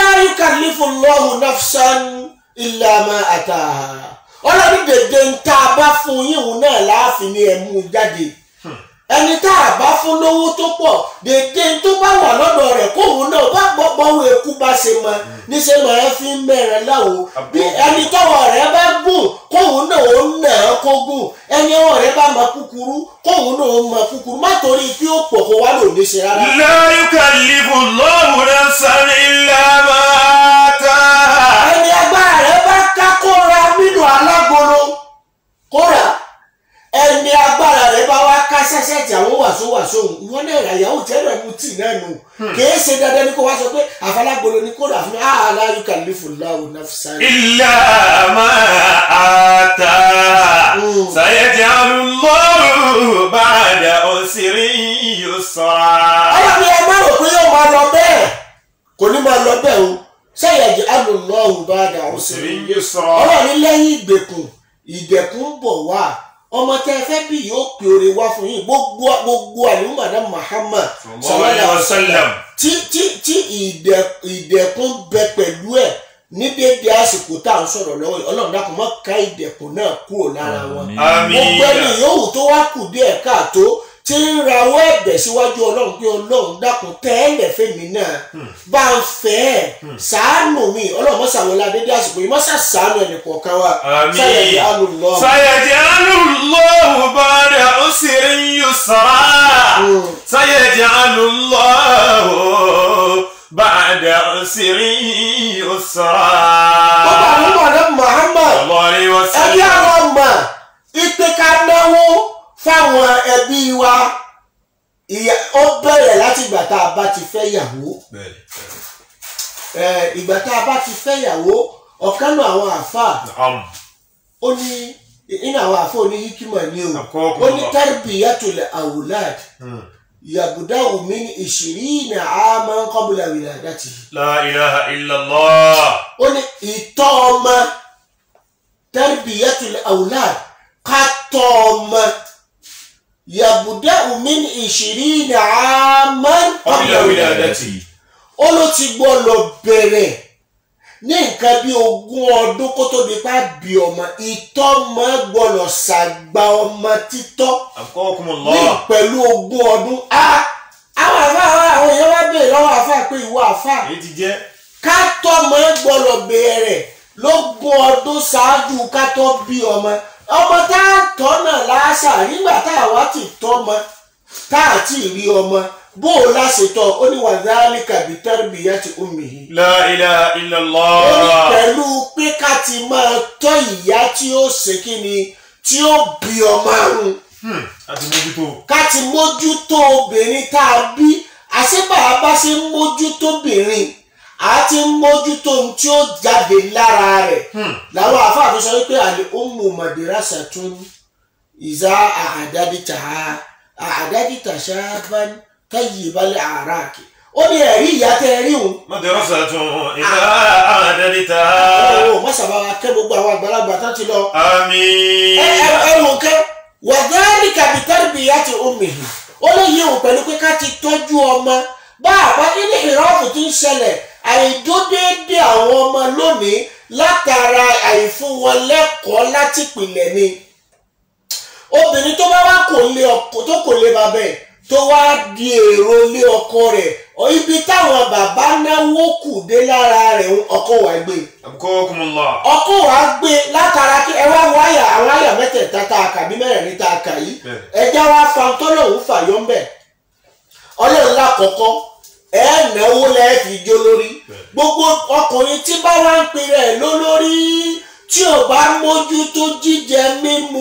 Allahu nafsan illa ma ataha ọlọ́run dèdè ń tá a bá fún yín òun náà láàfin ni ẹ̀ mú jáde ẹni tá a bá fún lówó tó pọ̀ dèdè tó bá wà lọ́dọ̀ rẹ̀ kóun náà bá gbọ́ bọ́wọ́ eku bá ṣe mọ níṣẹ́ máa ń fi mẹ́rin láwo bí ẹni tọ́wọ́ rẹ̀ bá gùn kóun náà ó nà á kó gùn ẹni ọwọ́ rẹ̀ bá mọ kúkúrú kóun náà ó mọ kúkúrú má torí kí ó pọ̀ kó wá lò ní ṣe rárá. لا يكلف الله نفسا إلا ما آتاها ẹni agbára rẹ̀ bá ká kóra nínú alágolo kóra ẹni agbára rẹ̀ bá wá ká sẹ́sẹ́ tí àwọn wàsó wàsó òun ìwọ náà rà yàwó tẹ́lẹ̀ mu tì náà nù kìí ṣe dandan ní kó wá sọ pé àfalágolo ni kóra fún mi ah la yukallifu Allahu nafsan. إلا ما آتاها Mm. سيجعل الله بعد عسر يسرا ọlọ́ni ẹ má rò pé yóò máa lọ bẹ́ẹ̀ kò ní máa lọ bẹ́ẹ̀ o sẹ́yẹ̀dì alùlọ́hùn bá dà ó sì عسر rí يسرا ọlọ́ni lẹ́yìn ìgbèkùn ìdẹ̀kùn ń bọ̀ wá ọmọ tẹ ẹ fẹ́ bí yóò pè oore wá fún yín gbogbo gbogbo àlùmọ̀dá Muhammad صلى الله عليه وسلم tí tí tí ìdẹ- ìdẹ̀kùn bẹ pẹ̀lú ẹ̀ ní déédéé àsìkò tá à ń sọ̀rọ̀ lọ́wọ́ yìí ọlọ́run dákun mọ́ ká ìdẹ̀kùn náà kúrò lára wọn آمين gbogbo ẹni yòówù tó wá kù díẹ̀ káàtó tí ń rawọ́ ẹ̀bẹ̀ síwájú ọlọ́run pé ọlọ́run dákun tẹ́lẹ̀ fẹ́mi náà bá ń fẹ́ ẹ̀ ṣàánú mi ọlọ́run mọ́sàwọlá dédé àsìkò yìí mọ́sà ṣàánú ẹnì kọ̀ọ̀kan wa آمين sáyẹ̀dì alùlọ́ سيجعل الله بعد عسر يسرا سيجعل الله بعد عسر يسرا bàbá àwọn ọmọdé Muhammad صلى الله عليه ẹbí وسلم àwọn ọmọ ìpè ká náwó fáwọn ẹbí wa ìyá- ó bẹ̀rẹ̀ láti ìgbà tá a bá ti fẹ́ yàwó ẹ, ìgbà tá a bá ti fẹ́ yàwó ọ̀kan náà àwọn àáfàá نعم ó ní nínú àwọn àfọ ní hikima ní o Àkọ́kọ́ ó ní bàbá. tarbiyatul awlad yabda min ishirina aman qabla wiladatihi لا إله إلا الله ó ní ìtọ́ ọmọ tarbiyatul awlad ká tọ́ ọmọ yabda min ishirina aman قبل qabla wiladatihi ولادته ó ló ti gbọ́dọ̀ bẹ̀rẹ̀ ní nǹkan bí ogún ọdún kó tó di pa bí ọmọ ìtọ́mọ gbọ́dọ̀ ṣàgbà ọmọ títọ́ أبقاكم ní الله pẹ̀lú ogún ọdún. a àwọn àfa àwọn èèyàn wá béèrè lọ́wọ́ àfa pé ìwọ àfa èyí ti jẹ́ ká tọ́mọ gbọ́dọ̀ bẹ̀rẹ̀ lógún ọdún ṣáájú ká tó bí ọmọ ọmọ tá a tọ́ náà láṣà nígbà tá a wá ti tọ́mọ tá a ti rí ọmọ bó o láṣetọ́ ó ní wàhálà kàbí tẹ́rìbìyà ti omi yìí لا إله إلا ó ní الله pẹ̀lú pé ká ti máa tọ́ ìyá tí ó ṣe kí ni tí ó bí ọmọ àrùn Hmm, àti mójútó ká ti mójútó obìnrin tá a bí àṣebàá bá ṣe ń mójútó obìnrin a ti ń mójútó ohun tí ó jáde lára rẹ̀ Hmm. làwọn àfáàfin sọ wípé àlè ummu madrasatun ìzá àhàdádìtà àhàdádìtà ṣáàbán tayyibal araki ó ní ẹ̀rí ìyá tẹ́ ẹ rí òun مدرسة إذا أعددتها ó mọ̀sábà wa kẹ́ gbogbo àwọn àgbàlagbà tán ti lọ. آمين ẹ ẹ ẹ wò kẹ́ wàdáàlì kàbítẹ́rì bíi yá ti omihi ó lè yí òun pẹ̀lú pé ká ti tọ́jú ọmọ bá a bá nínú ìrọ́pù tí ń ṣẹlẹ̀ àìdódéédé àwọn ọmọ lónìí látara àìfún wọn lẹ́kọ̀ọ́ láti pìlẹ̀ ni obìnrin tó bá wá kò lé ọkọ tó kò lé bàbá ẹ̀ tó wá di èrò lé ọkọ rẹ̀ ọ ibi táwọn bàbá náwó kù dé lára rẹ̀ ọkọ wà gbé أبقاكم الله ọkọ wa gbé látara kí ẹ wá wọ àyà àwọn àyà mẹ́tẹ̀ẹ̀ta tá a kà bí mẹ́rẹ̀ẹ̀rin tá a kà yìí Bẹ́ẹ̀. ẹja wa fa tọ́lọ́hún fàyọ́ ń bẹ̀ ọlọ́run lákọ̀ọ́kọ́ ẹ náwó lẹ́ẹ̀ fi jó lórí gbogbo ọkùnrin tí bá wá ń pè rẹ̀ lólórí tí ò bá mójútó jíjẹ mímu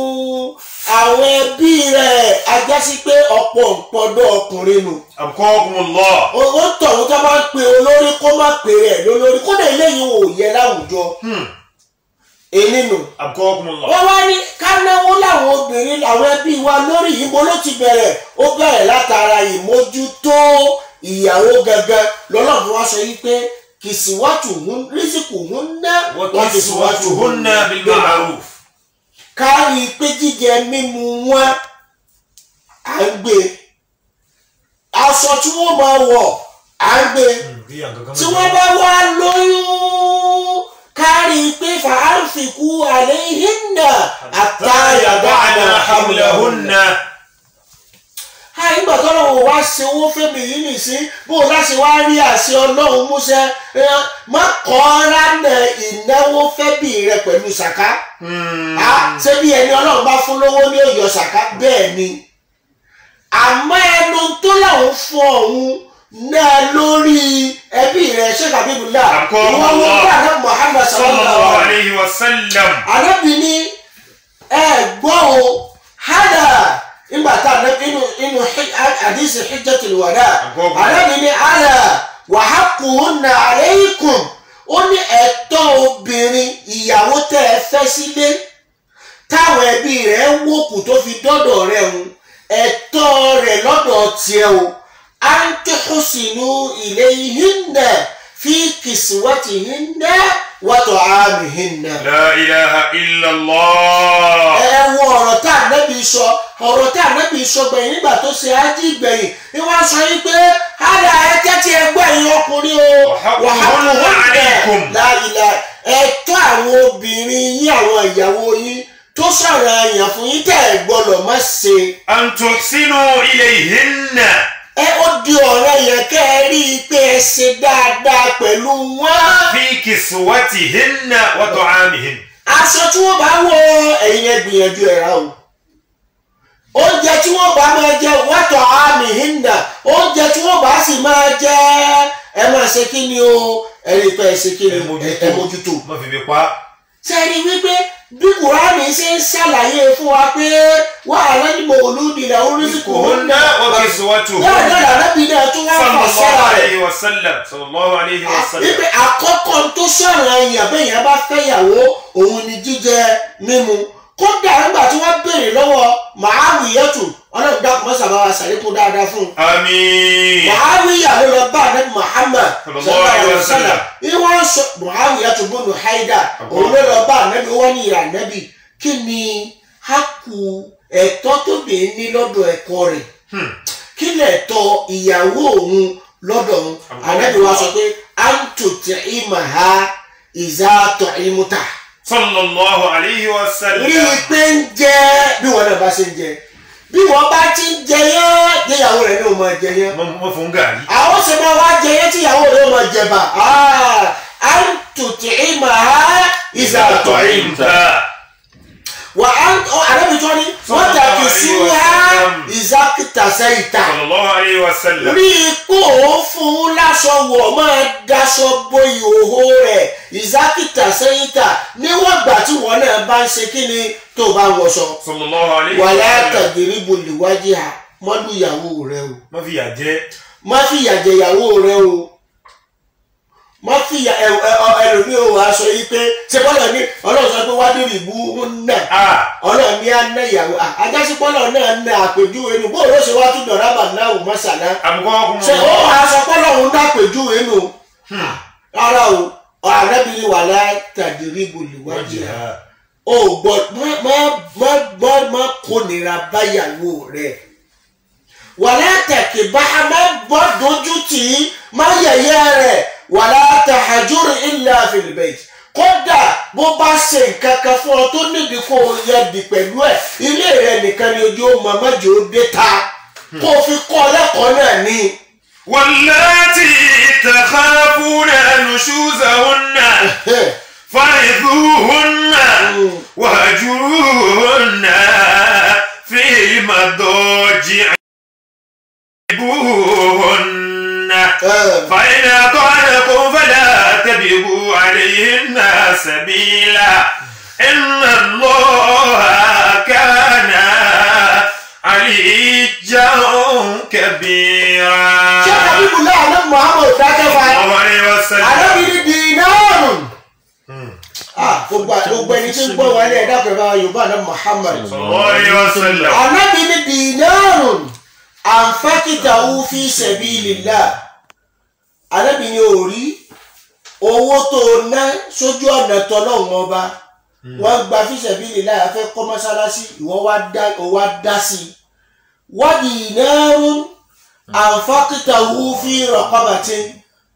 àwọn ẹbí rẹ̀ ajásí pé ọ̀pọ̀ nǹpọ̀dọ̀ ọkùnrin nù أبقاكم الله owó tọ̀hún tó bá ń pe olórí kó má pè rẹ̀ lólórí kódà eléyìí ò yẹ láwùjọ Hmm, èyí nù. أبقاكم الله wọ́n wá ní ká náwó láwọn obìnrin làwọn ẹbí wa lórí ìbò ló ti bẹ̀rẹ̀ ó bẹ̀rẹ̀ látara ìmójútó ìyàwó gangan lọ́lọ́run wá sọ yí pé kìsìwátù hún rísìkù hún ná وكسوتهن بالمعروف kárí pé jíjẹ mímu wọn à ń gbé aṣọ tí wọ́n máa wọ̀ à ń gbé tí wọ́n bá wá lóyún fàánfikú àléhìnnà àtàyàdáàna hamlahunna. àyìnbá tọ́lọ́wọ́ wá ṣe owó fẹ́mi yìí nìsín bó o láṣẹ wá rí àṣẹ ọlọ́run múṣẹ má kọ́ ránà ìnáwó fẹ́bì rẹ pẹ̀lú ṣàká. ṣé bí ẹni ọlọ́run bá fún lówó ní òyò ṣàká bẹ́ẹ̀ ni àmọ́ ẹnu tó làwọn fún ọ̀hún náà lórí ẹbí rẹ̀ ṣé kàbí bùlá Àkọ́kọ́ ìwọ́n wọ́n bá náà Muhammad sallallahu sallallahu alaihi alayhi wa sallam. anabi ni ẹ gbọ́ o hada nígbà tá a inú inú àdìsí hijjatul wada Àkọ́kọ́. anabi ni ala wa haqquhunna alaykum ó ní ẹ̀tọ́ obìnrin ìyàwó tẹ́ ẹ fẹ́ sílé táwọn ẹbí rẹ̀ ń wòkù tó fi dọ́dọ̀ rẹ̀ ń ẹ̀tọ́ rẹ̀ lọ́dọ̀ tiẹ̀ o an tuhsinu ilayhinna fi kiswatihinna wa ta'amihinna La ilaha illallah. ẹ wo ọ̀rọ̀ tá ànábì sọ ọ̀rọ̀ tá ànábì sọ gbẹ̀yìn nígbà tó ṣe ájí gbẹ̀yìn ni wọ́n sọ yín pé hádà ẹ̀kẹ́ tí ẹ gbọ́ ẹ̀yin ọkùnrin o Wàhálà alaykum. láìla ẹ̀tọ́ àwọn obìnrin yín àwọn ìyàwó yín tó sọ̀rọ̀ àyàn fún yín tẹ̀ ẹ̀ gbọ́dọ̀ má ṣe An tuhsinu ilayhinna. ẹ ó di ọ̀rọ̀ yẹn kẹ́ ẹ rí i pé ẹ ṣe dáadáa pẹ̀lú wọn. Fi kiswatihinna wa ta'amihinna. aṣọ tí wọ́n bá wọ ẹ̀yin ẹ gbìyànjú ẹ̀ rà o oúnjẹ tí wọ́n bá máa jẹ wọ́tọ̀ àmì hinda oúnjẹ tí wọ́n bá sì máa jẹ ẹ máa ṣe kí ni o ẹ rí i pé ẹ ṣe kí ni ẹ mójútó. Má fi fi pa. sẹ́ni wípé bí kùránì ṣe ń ṣàlàyé fún wa pé wàhálà ní mòlúdi là ń rí sí kò ń Hunna wa kiswatuhunna. náà náà làlábì náà tún wá fà Sallallahu sára rẹ̀ alayhi wa sallam. Sallallahu alayhi wa sallam. wípé àkọ́kọ́ tó sọ̀rọ̀ èèyàn bẹ́yẹn bá fẹ́yàwó òun ni jíjẹ mímu kódà nígbà tí wọ́n béèrè lọ́wọ́ Màáwíyátù ọlọ́run dákun mọ́ sábà wa sàlékún dáadáa fún un. Àmín. Màáwíyà ló lọ bá ànábì Muhammad Sallallahu alaihi wasallam. ní wọ́n sọ Màáwíyátù bọ́nu haida òun ló lọ bá ànábì wọ́n ní ìyá ànábì kí ni hákù ẹ̀tọ́ tó dé ní lọ́dọ̀ ẹ̀kọ́ rẹ̀ Hmm. kí lẹ̀tọ́ ìyàwó òun lọ́dọ̀ òun ànábì wa sọ pé àǹtòtì ìmàha ìzàtọ̀ ìmúta Sallallahu alayhi wa sallam. rí i pé ń jẹ bí wọn náà bá ṣe ń jẹ bí wọn bá ti ń jẹ yẹn déyàwó rẹ ní o máa jẹ yẹn Má fún gàrí. àwọn sì máa wá jẹ yẹn tí ìyàwó rẹ máa jẹ bá àǹtòtì ìmàha ìzàtọ̀ ìmúta wà á ànábì tó ní wọn tàbí sí ha ìzákìtà sẹ́yìntà. Sallallahu alayhi wa sallam. rí i kó o fún un láṣọ wọ̀ máa daṣọ bo ìhòòhò rẹ̀ ìzákìtà sẹ́yìntà níwọ̀n ìgbà tí wọ́n náà bá ń ṣe kí ni tó o bá ń wọṣọ. Sallallahu alayhi wà wa sallam. látàgìrì bolìwájú à mọ́dún ìyàwó rẹ o Má fi yà jẹ́. má fìyà jẹ ìyàwó rẹ o má fìyà ẹ ẹ ọ ẹlòmíì ò wá sọ yìí pé ṣé bọ́lá ní ọlọ́run sọ pé wádìí rìbú ń nà Ah. ọlọ́run ní àná ìyàwó àjásípọ́lọ̀ náà ń nà àpèjúwe nù bó o ló ṣe wá tún dọ̀rọ̀ àbànáwò mọ́sálá Àbùkọ́ ọkùnrin. ṣe ó wàá sọ pé lọ́hún dápèjúwe nù rárá o arábìnrin wà látàdírí bolùwájú rẹ o gbọ́ má má má má má kónira báyàwó rẹ wà látàkì bá a má gbọ́ dojú tì í má yẹ̀yẹ́ rẹ wà látàhájúrì illa fil bayt kódà bó bá ṣe nǹkan kan fún ọ tó nídìí kó o yẹ di pẹ̀lú ẹ̀ ilé rẹ nìkan ni ojú ó mọ mọ́jọ́ ó dé ta kó o fi kọ́ ọ lẹ́kọ̀ọ́ náà ní. واللاتي تخافون نشوزهن فعظوهن وهجروهن في المضاجع اضربوهن فإن أطعنكم فلا تبغوا عليهن سبيلا إن الله كان عليا كبيرا ṣé àbíkú láàánú muhammed dákẹ́fà الله عليه وسلم alábìrin dìínàrùn. gbogbo gbogbo ẹni tí ń gbọ́ wálé ẹ̀dá pẹ̀lú yorùbá náà muhammed. صلى الله عليه وسلم alábìrin dìínàrùn ànfàkìtà fi sabilillah. alábìrin ò rí owó tó ná sójú ọ̀nà tọ́lọ́hún ọba wọ́n gba fi sabilillah afẹ́ kọ́ mọ́sálásí ìwọ wá dá ó wá dá sí i. wá dìínàrùn ànfàkìtà fi raqabatin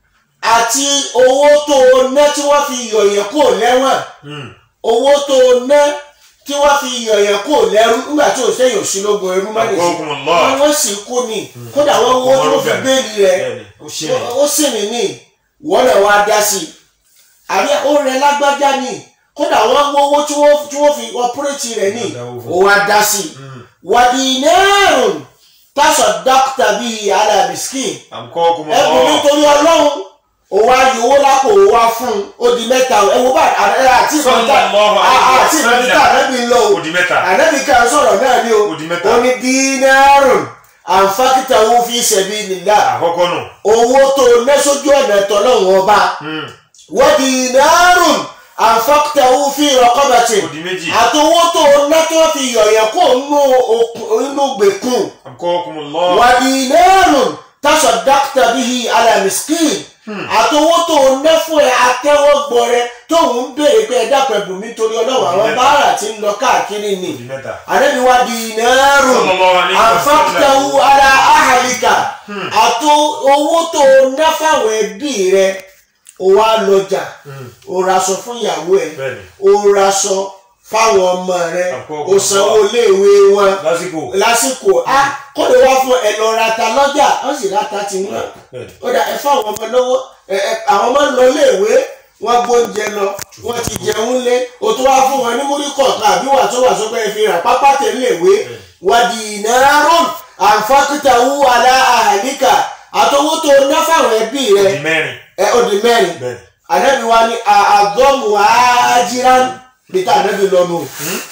àti owó tó o ná tí wọ́n fi yọ̀yẹ̀ kó lẹ́wọ̀n Hmm. owó tó o ná tí wọ́n fi yọ̀yẹ̀ kó lẹ́rú nígbà tí o sẹ́yìn òsínlógún ẹrú má lè Àkọ́kùn Allah. wọ́n wọ́n sì kú ni kódà wọ́n wọ́n tó fi béèlì rẹ̀ Bẹ́ẹ̀ni, ó ṣe mí. ó sì ní ní wọ́n náà wá dá sí i àbí ó rẹ lágbájá ni kódà wọ́n wọ́n owó tí wọ́n tí wọ́n fi ọpúrẹ́tì rẹ̀ ní Wọ́n dáwó fún. ó wá dá sí i wàdìnẹ́rùn tásọ̀ dókítà bíi alábìskín Àkọ́kùn ẹkùn Allah. nítorí ọlọ́run ó wá yòówó lápò ó wá fún un ó di mẹ́ta ẹ wo bá àti ìfọ̀ntà Sallallahu alaihi àti ìfọ̀ntà wasallam. ànábì ń lọ o Ó di mẹ́ta. ànábì kan sọ̀rọ̀ náà ni o Ó di mẹ́ta. ó ní dínárùn àǹfàkìtà owó fi sabilillah Àkọ́kọ́ nù. owó tó ná sójú ọ̀nà tọ́lọ́run ọba Hmm. wa dinarun àǹfàkìtà owó fi raqabati Ó di méjì. àti owó tó ná tó fi yọ̀yẹ̀ kó inú gbèkùn Àkọ́kùn Allah. wàdìnẹ́rùn tasaddaqta bihi ala miskin àtọwọ́ tó o ná fún ẹ atẹ́wọ́gbọ́ rẹ tóun ń béèrè pé ẹ dákun ẹ̀bùn mi torí ọlọ́run àwọn Mẹ́ta. báárà tí ń lọ káàkiri ni Ó di mẹ́ta. àrẹ́bí wa dinarun Sallallahu alaihi wasallam. anfaqtahu ala ahlika àtọ owó tó o ná fáwọn ẹbí rẹ o wá lọjà Hmm. o raṣọ fún ìyàwó ẹ Bẹ́ẹ̀ni. o raṣọ fáwọn ọmọ rẹ Àkọ́kọ́ o sanwó iléèwé wọn Lásìkò. lásìkò a kó lè wá fún ẹ lọ rata lọ́jà wọ́n sì rata ti wọ́n Bẹ́ẹ̀ni. ó dà ẹ fáwọn ọmọ lọ́wọ́ ẹ ẹ àwọn ọmọ lọ léèwé wọ́n gbóúnjẹ lọ wọ́n ti jẹun lé o tó wá fún wọn ní múrí kọ̀ọ̀kan àbí wà tó wà sọ́pẹ́ ẹ fi rà pápá tẹ̀ léèwé wàdí ìnárọ̀n àǹfàkìtàwù alá àhàlíkà àtọwọ́ tó ná fáwọn ẹbí Ó rẹ di mẹ́rin. ẹ ó di mẹ́rin Bẹ́ẹ̀ni. anabi wa ni àgọ́mù àájíran bí tá anabi lọ nù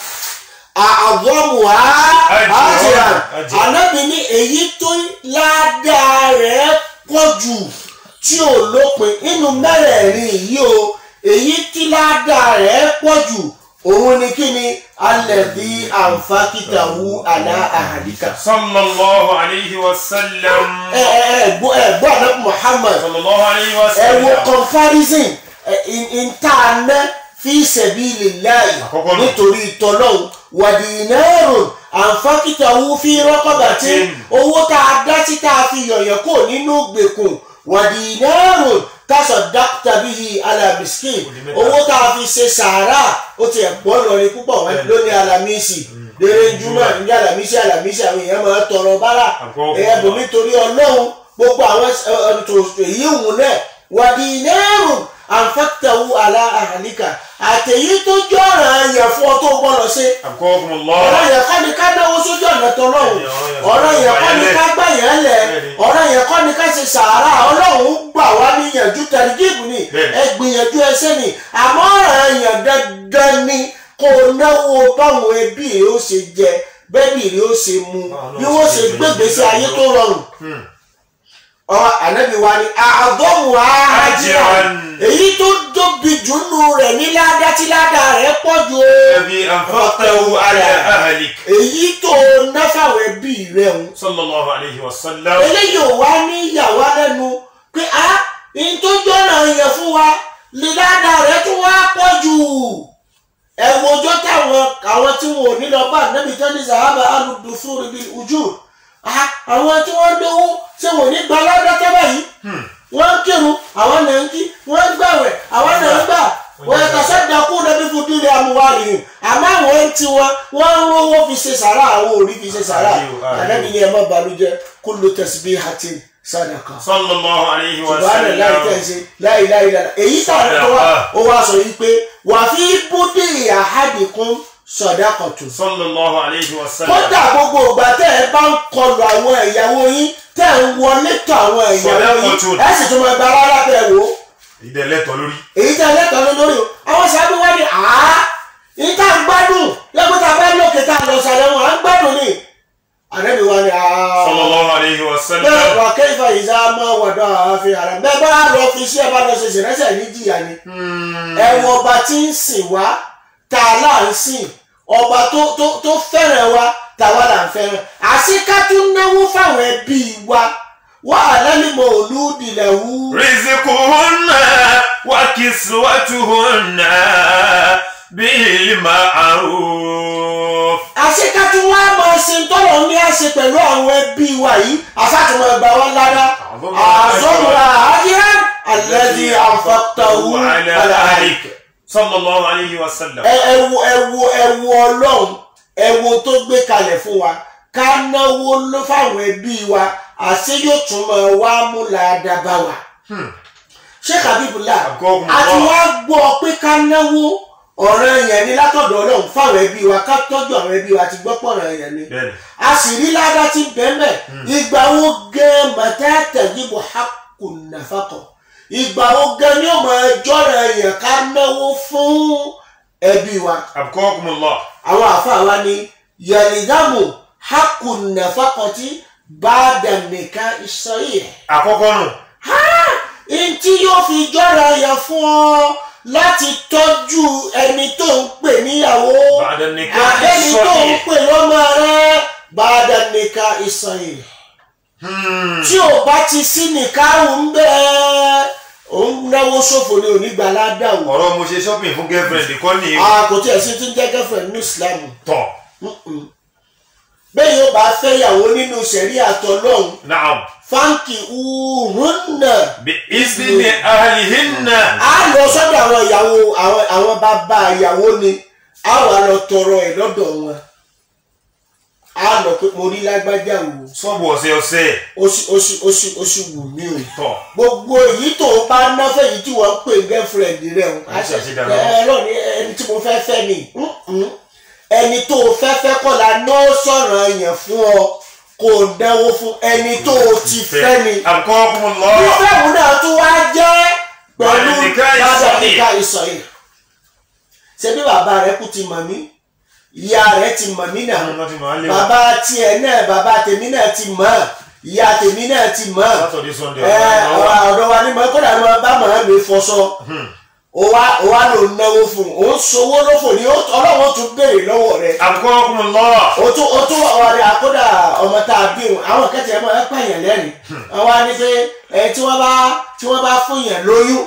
àgọ́mù àájíran Àjíran. anabi ní èyí tó ládàá rẹ̀ pọ̀ jù tí ò lópin nínú mẹ́rẹ̀ẹ̀rin yìí o èyí tí ládàá rẹ̀ pọ̀ jù òun ni kí ni alẹ́bí àǹfàkìtàwù àlá àhàdìkà. Sallallahu alaihi wasallam. ẹ ẹ ẹ gbọ́ ẹ gbọ́ anabi muhammad Sallallahu alaihi ẹ wo wasallam. comparison ẹ, in in tá a ná fi sabilillahi Àkọ́kọ́ nù. nítorí tọ́lọ́hún wàdìnẹ́rùn àǹfàkìtàwù fi rọ́kọ̀bàtì owó tá a dá sí tá a fi yọ̀yọ̀ kó nínú gbèkùn wàdìnẹ́rùn tásọ̀ dákítà bíi alábìskìn Ó di mẹ́ta. owó tá a fi ṣe sàárà ó ti ẹ̀pọ̀ lọ́rin púpọ̀ wọn Bẹ́ẹ̀ni. lónìí alamisi lérè júmọ̀ níjà alamisi alamisi àwọn èèyàn máa tọrọ bárà Àkọ́kọ́. ẹ̀yà bòmí torí ọlọ́run gbogbo àwọn ètò èyí òun náà wàdí nẹ́rù àǹfàtàwù àlà àhàlíkà àtẹ̀yí tó jọ ọ̀ràn yẹn fún ọ tó gbọ́dọ̀ ṣe Àkọ́kùn ọ̀rọ̀ Allah. yẹn kọ́ ni ká náwó sójú ọ̀nà tọ́lọ́run Bẹ́ẹ̀ni, ọ̀rọ̀ yẹn kọ́ ni Bẹ́ẹ̀ni. ká gbà yẹn lẹ̀ Bẹ́ẹ̀ni. ọ̀rọ̀ yẹn kọ́ ni ká ṣe sàárà ọlọ́run gbà wá níyànjú tẹ̀lifíìmù ni Bẹ́ẹ̀ni. ẹ gbìyànjú ẹsẹ̀ ni àmọ́ ọ̀rọ̀ yẹn dandan ni kó o náwó báwọn ẹbí rẹ ó ṣe jẹ bẹ́ẹ̀bì rẹ ó ṣe mu Báwọn náà bí wọ́n ṣe ṣe jẹ gbégbèsè ayé tó rọrùn Hmm. ọ̀rọ̀ ànábì wa ni àgọ́mù àájíra Ajran. èyí tó tóbi jù nù rẹ̀ ní ládá tí ládá rẹ̀ pọ̀ jù o الذي أنفقته على أهلك èyí tó náfàwọ̀ ẹbí rẹ̀ ń. صلى الله عليه وسلم eléyìí ò wá ní ìyàwó lẹ́nu pé a ní tó jọ́nà yẹn fún wa lè ládá rẹ̀ tún wá pọ̀ jù ẹ wo ọjọ́ táwọn àwọn tí wọn ò ní lọ bá ànábì tán ní sàhábà alùdùfún ríbi ojú àwọn tí wọ́n lówó ṣé wọn ò ní gba ládá tọ́ báyìí wọ́n ń kírun àwọn náà ń kí wọ́n ń gbàwẹ̀ àwọn náà ń gbà wọ́n yẹ kàṣẹ́ dakú lẹ́bí fún dúlé amúwárì ni àmọ́ àwọn ń ti wọn wọ́n ń rówó fi ṣe sàrà àwọn ò rí fi ṣe sàrà Ayò, ayò. ànábì ni ẹ má balùjẹ́ kullu tasbihatin sadaqa صلى الله عليه subahana láì وسلم tẹ̀sí láì láì láì èyí tàbí tó wá ó wá sọ yìí pé wà fi búdì àhádìkún sadaqatu صلى الله عليه وسلم kódà gbogbo ìgbà tẹ́ ẹ bá ń kọlu àwọn ìyàwó yín tẹ́ ẹ ń wọlé tọ̀ àwọn ìyàwó yín Sadaqatu. ẹ sì tún máa gba rárá bẹ́ẹ̀ wò ó ìdẹ lẹ́tọ̀ lórí èyí tẹ́ ẹ lẹ́tọ̀ọ́ lé lórí o àwọn sábẹ́ wá ní àá yìí tá à ń gbádùn lẹ́gbẹ́ tá a bá lókè tá a lọ sàlẹ̀ wọn à ń gbádùn ni àdébí wá ní àá صلى الله عليه bẹ́ẹ̀ وسلم wà kẹ́fà ìzá máa wọ̀dọ̀ àfi ara bẹ́ẹ̀ bá lọ fi iṣẹ́ bá lọ ṣe ṣèrẹ́sẹ̀ ní jìyà ni ẹ̀wọ̀n ọba tí ń sìn wá tá a là ń sìn ọba tó tó tó fẹ́ràn wa tàwa là ń fẹ́ràn àṣìká tún náwó fáwọn ẹbí wa wà á lálẹ́mọ̀ olúdìlẹ̀ wú. رزقهن وكسوتهن بالمعروف àṣìká tún wá máa ṣe ń tọ́lọ̀ ní àṣẹ pẹ̀lú àwọn ẹbí wa yìí àṣàtúmọ̀ ẹgbà wọn lára Àzọ́mù àzọ́mùra àdìrán alẹ́ àǹfààtàwù وعلى àlàyé. آلك صلى الله عليه وسلم ẹ ẹ wo ẹ wo ẹ wo ọlọ́run ẹ wo tó gbé kalẹ̀ fún wa ká náwó ló fáwọn ẹbí wa àṣé yóò tún máa wá mú làádàbà wa. Sheikh Habibullah Agogun àti Allah. wá gbọ́ pé ká náwó ọ̀ràn yẹn ni látọ̀dọ̀ ọlọ́run fáwọn ẹbí wa ká tọ́jú àwọn ẹbí wa ti gbọ́ pọ̀ ọ̀ràn yẹn ni bẹ́ẹ̀ni a sì rí ládá tí bẹ́ẹ̀mẹ̀ ìgbà wo gan mọ̀tẹ́tẹ̀ yíbo hakùn nàfàkọ̀ ìgbà wo gan ni ó máa jọ́ra yẹn ká náwó fún ẹbí wa أبقاكم الله àwọn àfa wa ni yẹlìdámù hakùn nàfàkọ̀ tí bá dànìkà ìsọyè àkọ́kọ́ nù ntí yóò fi jọ́ra yẹn fún ọ láti tọ́jú ẹni tó ń pè níyàwó بعد النكاح àbẹ́ni tó ń الصحيح pè lọ́mọ rẹ bá dànìkà ìsọyè. Hmm. tí o bá ti sí nìkáhùn ń bẹ́ẹ̀ ò ń náwó ṣòfò ní onígbàládà o. ọ̀rọ̀ mo ṣe shopping fún girlfriend kọ́ ni a kò tí ẹ̀ sí tí ń jẹ́ girlfriend ní Islam. tọ̀ Mm-mm. bẹ́ẹ̀ yóò bá fẹ́ yàwó nínú sẹ̀rí àtọ̀lọ́hún naam fáǹkì uhunna. bí ìsìnì ahlihinna a lọ sọ́dọ̀ àwọn ìyàwó àwọn àwọn bàbá ìyàwó ni a wà lọ tọrọ ẹ̀ lọ́dọ̀ wọn. a lọ pé mo rí lágbájá wò sọ́ọ̀bù ọ̀sẹ̀ ọ̀sẹ̀ ó sì ó sì ó sì ó sì wù mí o. tọ̀ gbogbo èyí tó o bá ná fẹ́yìí tí wọ́n ń pè girlfriend rẹ̀ o Ẹ ṣe àṣedànù. ẹ lọ ní ẹni tí mo fẹ́ fẹ́ ni Mm-mm. ẹni tó o fẹ́ fẹ́ kọ́ la ná sọ̀rọ̀ yẹn fún ọ kò náwó fún ẹni tó o ti fẹ́ ni أبقاكم الله fífẹ́ òun náà tún wá jẹ́ pẹ̀lú Bàbá nìkan bàbá ìsọ̀yìn. nìkan ìsọ̀yìn ṣé bí bàbá rẹ kú ti mọ̀ mí ìyá rẹ ti mọ̀ mí náà Àwọn ọmọ ti máa ń lé wa. bàbá tiẹ̀ náà bàbá tèmi náà ti mọ̀ ìyá tèmi náà ti mọ̀ Saturday Sunday ẹ ọ̀gá ọ̀rọ̀ ọ̀dọ̀ wa ni mo kódà mo bá màá mi fọṣọ o wa o wa lò náwó fún un o ń sowó lófò ní o- ọlọ́wọ́ tún béèrè lọ́wọ́ rẹ أبقاكم الله o tún o tún ọ̀rẹ́ àkódà ọmọ tá a bí wọn àwọn kẹtẹ ẹ máa ẹ pààyàn lẹ́rìn àwọn á ní pé ẹ tí wọ́n bá tí wọ́n bá fún yàn lóyún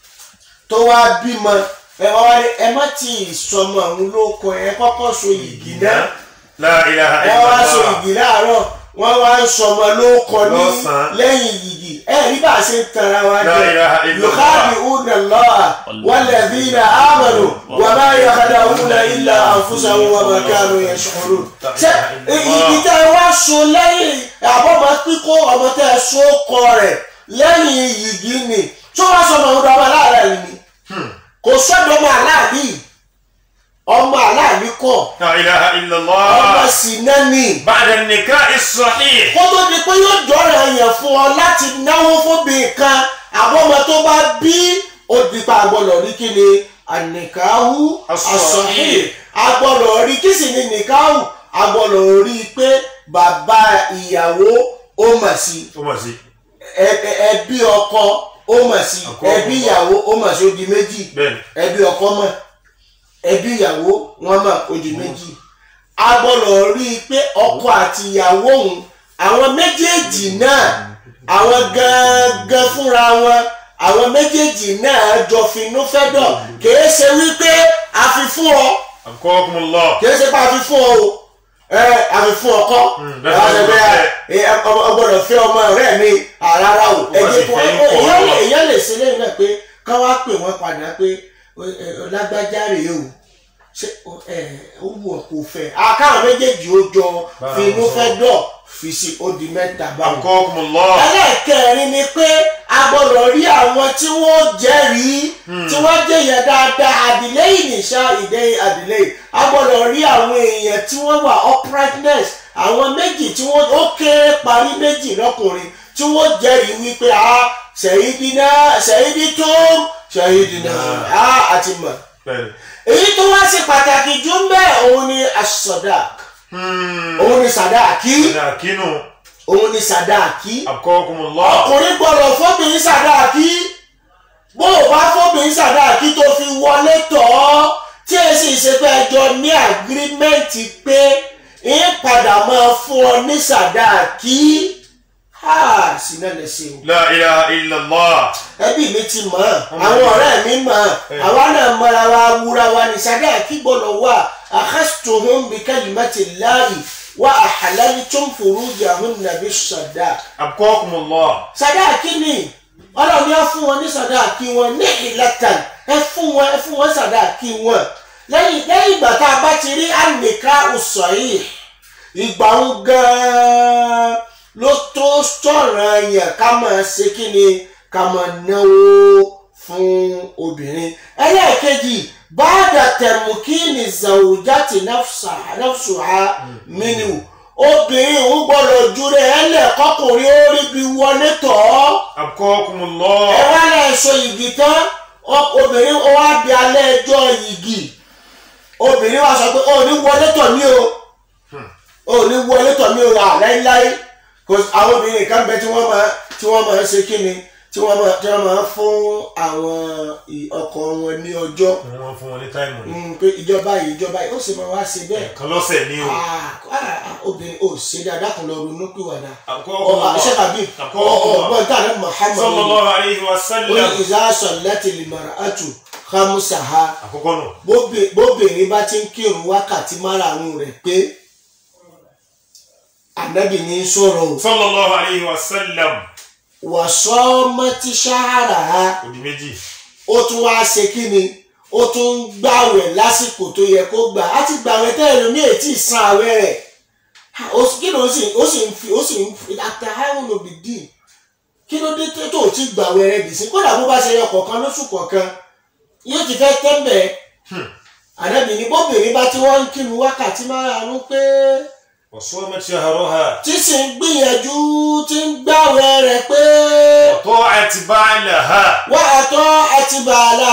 tó wá bímọ ẹ wá wá ní ẹ má tì í sọmọ àwọn olóko ẹ kọ́kọ́ so yìgì náà لا إله ẹ إلا wá so الله yìgì láàárọ̀ wọ́n wá ń sọmọ lóko ní Lọ́sàn-án. lẹ́yìn yìgì ẹ rí bá a ṣe ń tanra wa لا إله إلا الله يخادعون الله والذين آمنوا وما يخدعون إلا أنفسهم وما كانوا يشعرون ṣé ibi tẹ́ ẹ wá so lẹ́yìn àbọ̀mọ́ píkó ọmọ tẹ́ ẹ so kọ rẹ̀ lẹ́yìn yìgì ni tó wá sọmọ ọdọ ọmọ aláàrẹ ni kò sọ́dọ̀ ọmọ aláàbí ọmọ aláàbí kọ لا إله إلا ọmọ الله sì náà ni بعد النكاح الصحيح kó tó di pé yóò jọ̀rọ̀ yẹn fún ọ láti náwó fóbìnrin kan àbọ̀mọ tó bá bí ó di pa àgbọ̀lọ̀ rí kí ni ànìkáhù As-sahih. àsọ̀hìn àgbọ̀lọ̀ rí kí sì ni nìkáhù àgbọ̀lọ̀ rí pé bàbá ìyàwó ó mà sí ó mọ̀ sí ẹ- ẹ- ẹbí ọkọ ó mà sí Ọkọ ẹbí ọkọ. ìyàwó ó mà sí ó di méjì bẹ́ẹ̀ni ẹbí ọkọ mọ̀ ẹbí ìyàwó wọn mọ̀ ó di méjì a gbọ́dọ̀ rí i pé ọkọ àti ìyàwó òun àwọn méjèèjì náà àwọn gangan fúnra wọn àwọn méjèèjì náà jọ finú fẹ́ dọ̀ kìí ṣe wípé a fi fún ọ أبقاكم الله kìí ṣe pé a fi fún ọ o ẹ a fi fún ọkọ bẹ́ẹ̀ ẹ ni ẹ ọgbọ́dọ̀ ẹ ọgbọ́dọ̀ fẹ́ ọmọ rẹ mi àràrà o ẹ Wọ́n jẹ́ sì kó fẹ́ ẹ- ń kọ̀ èèyàn lè ọ́. èèyàn lè ṣe lẹ́yìn náà pé ká wá pè wọ́n padà pé ẹ- ẹ, lágbájá rèé o ṣé o- ẹ ó wù ọ́ kó fẹ́ akáwọn méjèèjì ó jọ Bára finú wọn sọ. fẹ́ dọ̀ fi sí ó di mẹ́ta báwọn. أبقاكم الله ẹlẹ́ẹ̀kẹrin ni pé a gbọ́dọ̀ rí àwọn tí wọ́n jẹ́rìí tí wọ́n jẹ́yàn dáadáa àdìlẹ́yìn nìṣá ìdẹ́yìn àdìlẹ́yìn a gbọ́dọ̀ rí àwọn èèyàn tí wọ́n wà uprightness àwọn méjì tí wọ́n ó kéré parí méjì lọ́kùnrin tí wọ́n jẹ́rìí wípé a ṣèyídínà ṣèyídító ṣèyídínà a àti mọ̀ bẹ́ẹ̀ni èyí tó wá sí pàtàkì jù ń bẹ́ẹ̀ òun ni asọ̀dàk òun ni sàdáàkì ọ̀dà kínú òun ni sàdáàkì أبقاكم الله ọkùnrin gbọ́dọ̀ fóbìnrin sàdáàkì bó o bá fóbìnrin sàdáàkì tó fi wọlé tọ̀ ọ́ tí ẹ sì ṣe pé ẹjọ́ ní àgírímẹ́ǹtì pé ń padà máa fún ọ ní sàdáàkì ha sí náà lè ṣe o لا إله إلا الله ẹbí mi ti mọ̀ ọ́ Ọmọ àwọn ìlú. ọ̀rẹ́ mi mọ̀ Ẹ. ọ́ àwa náà mọ̀ra wa wúra wa ní sàdáàkì gbọ́dọ̀ wà akhastuhum bi kalimati llahi wa ahlaltum furujahunna bis sadaq أبقاكم الله sadaki ni ọlọ́run yá fún wọn ní sàdáàkì wọn ní ìlẹ́tàn ẹ fún wọn ẹ fún wọn sàdáàkì wọn lẹ́yìn lẹ́yìn ìgbà tá a bá ti rí ànìká ọ̀sọ̀ yìí ìgbà ń gan-an ló tó sọ̀rọ̀ yẹn ká máa ṣe kí ni ká máa náwó fún obìnrin ẹlẹ́ẹ̀kejì báàdà tẹ̀mùkínì zàwùjáde náfṣùhà mínú obìnrin ń gbọ́dọ̀ júre ẹlẹ́ẹ̀kọ́kùnrin ó rí bí wọlé tọ̀ ọ́ Abqakumullah. ẹ wá lẹ́ sọ yìgì tán ọ- obìnrin ó wá bí alẹ́ ẹjọ́ yìgì obìnrin wa sọ pé ó ní wọlé tọ̀ mí o ó ní wọlé tọ̀ mí o à láíláí kò àwọn obìnrin kan bẹ tí wọ́n máa tí wọ́n máa ṣe kí ni tí wọ́n máa tí wọ́n máa fún àwọn ì- ọkọ wọn ní ọjọ́ wọ́n fún wọn ní táìmù ní. Mm, pé ìjọba yìí ìjọba yìí ó sì máa wá ṣe bẹ́ẹ̀ ẹ̀ẹ̀kan lọ́sẹ̀ ní o. Ah, ah, ah, obìnrin ò ṣe dáadáa kan lọ ronú pìwàdà Abqakumullah. ṣé tàbí ọgbọ́n tí a lè Muhammad sallallahu alayhi wa ó ní sallam. ìzáṣọ láti lè mara àtù hamusaha àkọ́kọ́ nù. bóbi- bóbìnrin bá ti ń kírun wákàtí márààrún rẹ̀ pé ànábì ní í sọ̀rọ̀ o sallallahu alayhi wa sallam. wàsọ mọtí ṣáárà ha òdì méjì. ó tún wá ṣe kí ni ó tún ń gbàwẹ̀ lásìkò tó yẹ kó gbà á ti gbàwẹ̀ tẹ́lẹ̀ ní ètí ìsan àwẹ̀ rẹ̀ Ha, ó sì- kí ló ń sìn ó sì ń fi ó sì ń fi àtàwọn òbí dì kí ló dé tó ò tí gbàwẹ̀ rẹ̀ dì sí kódà bó bá ṣe yọ kọ̀ọ̀kan lóṣù kọ̀ọ̀kan yóò ti fẹ́ tẹ́ḿbẹ̀ àdàbí ni bóbìnrin bá ti wọ́n ń kírun wákàtí márùn-ún pé وصومت شهرها tí sì ń gbìyànjú tí ń gbàwẹ̀ rẹ̀ pé وطاعت بعلها wà á tọ́ àti bàálà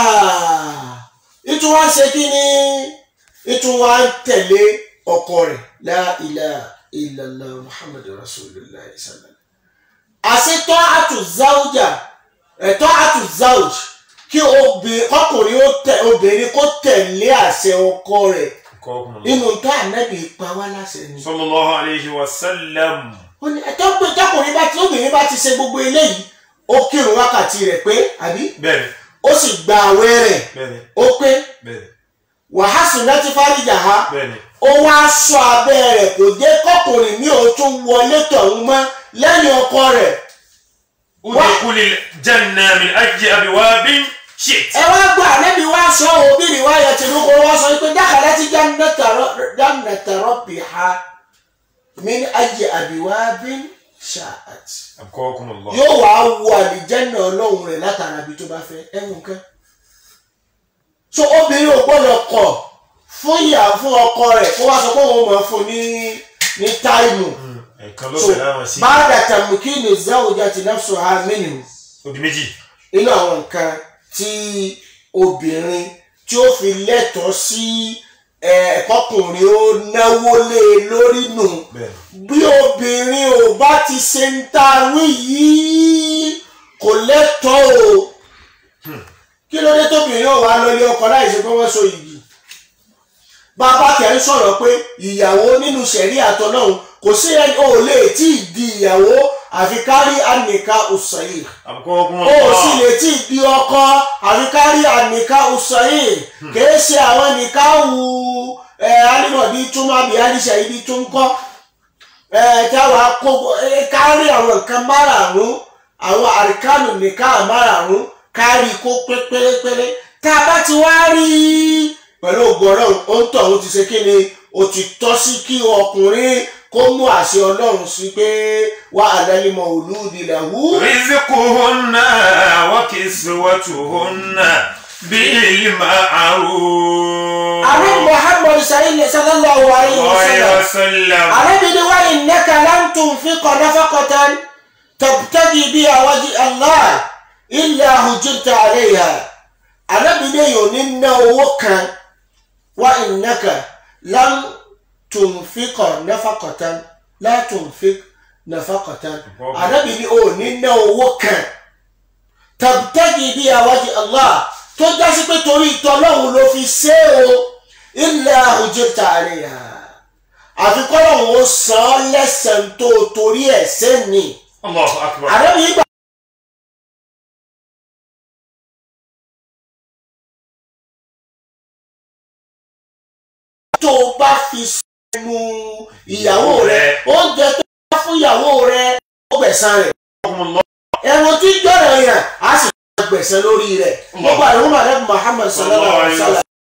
ìtún wá ń ṣe kí ni ìtún wá ń tẹ̀lé ọkọ rẹ̀ la ilaha illallah muhammadu rasulillah sallam. àṣetọ́ àtúnzáwùjà ẹ̀tọ́ àtúnzáwùj kí obì- ọkùnrin ó tẹ obìnrin kó tẹ̀lé àṣẹ ọkọ rẹ̀ أبقاكم الله. nínú tó ànábì pa wá láṣẹ ni. صلى الله عليه وسلم ó ní ẹ̀tọ́ pé tọkùnrin bá ti obìnrin bá ti ṣe gbogbo eléyìí ó kírun wákàtí rẹ̀ pé àbí بẹ́ẹ̀ni ó sì gba àwẹ̀ rẹ̀ bẹ́ẹ̀ni ó pé bẹ́ẹ̀ni wàhásù láti fáríjà ha bẹ́ẹ̀ni ó wá sọ abẹ́ rẹ̀ kò jẹ́ kọkùnrin mi ò tún wọlé tọ̀hún mọ́ lẹ́yìn ọkọ rẹ̀ ادخل الجنة من أي أبواب شئت ẹ wá gbọ́ ànábì wá sọ òbí rí wáyà tìlúkọ wá sọ pé dákàlá ti jannata rabbiha min ayyi abwabin sha'at أبقاكم الله yóò wá wo àlìjẹ́nà ọlọ́run rẹ̀ látara ibi tó bá fẹ́ ẹ̀wọ̀n kan. so obìnrin ò gbọ́dọ̀ kọ̀ fún ìyá fún ọkọ rẹ̀ kó wá sọ pé òun máa fún ní ní táìmù. ẹ̀ẹ̀kan so lọ́sẹ̀ láwọn sí báàdà tàmùkínì zawjati nafsuha minhu odi méjì nínú àwọn nǹkan tí obìnrin tí ó fi lẹ́tọ̀ọ́ sí ẹ̀ẹ́kọkùnrin ó náwó lé e lórí nù bẹ́ẹ̀ni bí obìnrin ò bá ti ṣe ń ta wí yìí kò lẹ́tọ̀ọ́ o kí ló dé tóbìnrin ò wá lọlé ọkọ láì ṣe pé wọ́n so yìí bàbá kẹ́ ń sọ̀rọ̀ pé ìyàwó nínú sẹ̀rí àtọ̀nàhùn kò sí ẹni ò lè tí ì di ìyàwó àfi kárí ànìká ọ̀sàyè أبقاكم ó sì الله lè tí ì di ọkọ àfi kárí ànìká ọ̀sàyè kìí ṣe àwọn nìka wù ẹ alimọ̀bí túmọ̀ àbí àdìsẹ́ ibi tó ń kọ́ ẹ táwa kó ẹ kárí àwọn nǹkan márààrún àwọn àríkánù nìka márààrún kárí kó pé pérépéré tá a bá ti wá rí i pẹ̀lú ògbọ́rọ̀ ó ń tọ̀ ó ti ṣe kí ni ó ti tọ́ sí kí ọkùnrin kó mú àṣẹ ọlọ́run sí pé wà á lẹ́lẹ́mọ̀ olúdi làwù. رزقهن وكسوتهن بالمعروف ààrẹ muhammad sayid sallallahu alayhi wa عليه sallam. وسلم arábìnrin wa innaka lan tunfiqa nafaqatan tabtagi biha wajha Allah illa hujirta alayha arábìnrin yóò ní ná owó kan wa innaka lan tunfiqa nafaqatan la tunfiq nafaqatan arábìnrin ò ní ná owó kan tabtagi biha wajha Allah tó jásí pé torí ìtọ́lọ́hún ló fi ṣe é o illa hujirta alayha àfikọ́lọ́hún ó san án lẹ́sàn-án tó torí ẹ̀ sẹ́ni. الله أكبر àdébí yìí gbà. tó o bá fi sẹ́nu ìyàwó rẹ oúnjẹ tó bá fún ìyàwó rẹ ó gbẹ̀san rẹ̀. أبقاكم الله ẹ̀wọ̀n tí jọ̀rọ̀ yẹn á sì máa gbẹ̀sẹ̀ lórí rẹ̀ gbogbo àdéhùn màdé Muhammad sallallahu alaihi wa sallam.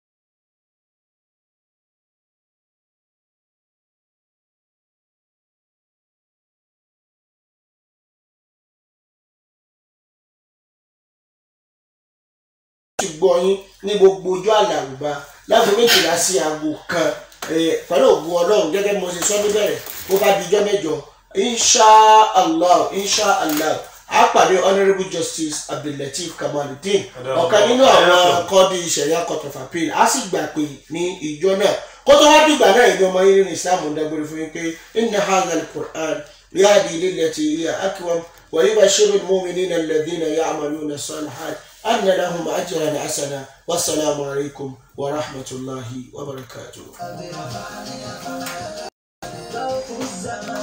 ti gbọ́ yín ní gbogbo ojú àlàrúbá láti méjìlá sí aago kan eh, pẹ̀lú ògùn ọlọ́run gẹ́gẹ́ bí mo ṣe sọ níbẹ̀rẹ̀ bó bá dijọ́ mẹ́jọ insha allah insha allah a pàdé honourable justice abdullateef kamaluddin ọ̀kan nínú àwọn kọ́ọ̀dì ìṣẹ̀yà court of appeal a sì gbà pé ní ìjọ náà kó tó wá dìgbà náà ìní ọmọ yín nínú islam ń dágbére fún yín pé inna hadha al-qur'an yahdi lillati hiya aqwam wa yubashshiru al-mu'minina alladhina ya'maluna as-salihat anna lahum ajran hasana wassalamu alaykum wa rahmatullahi wa barakatuh. ذوق الزمان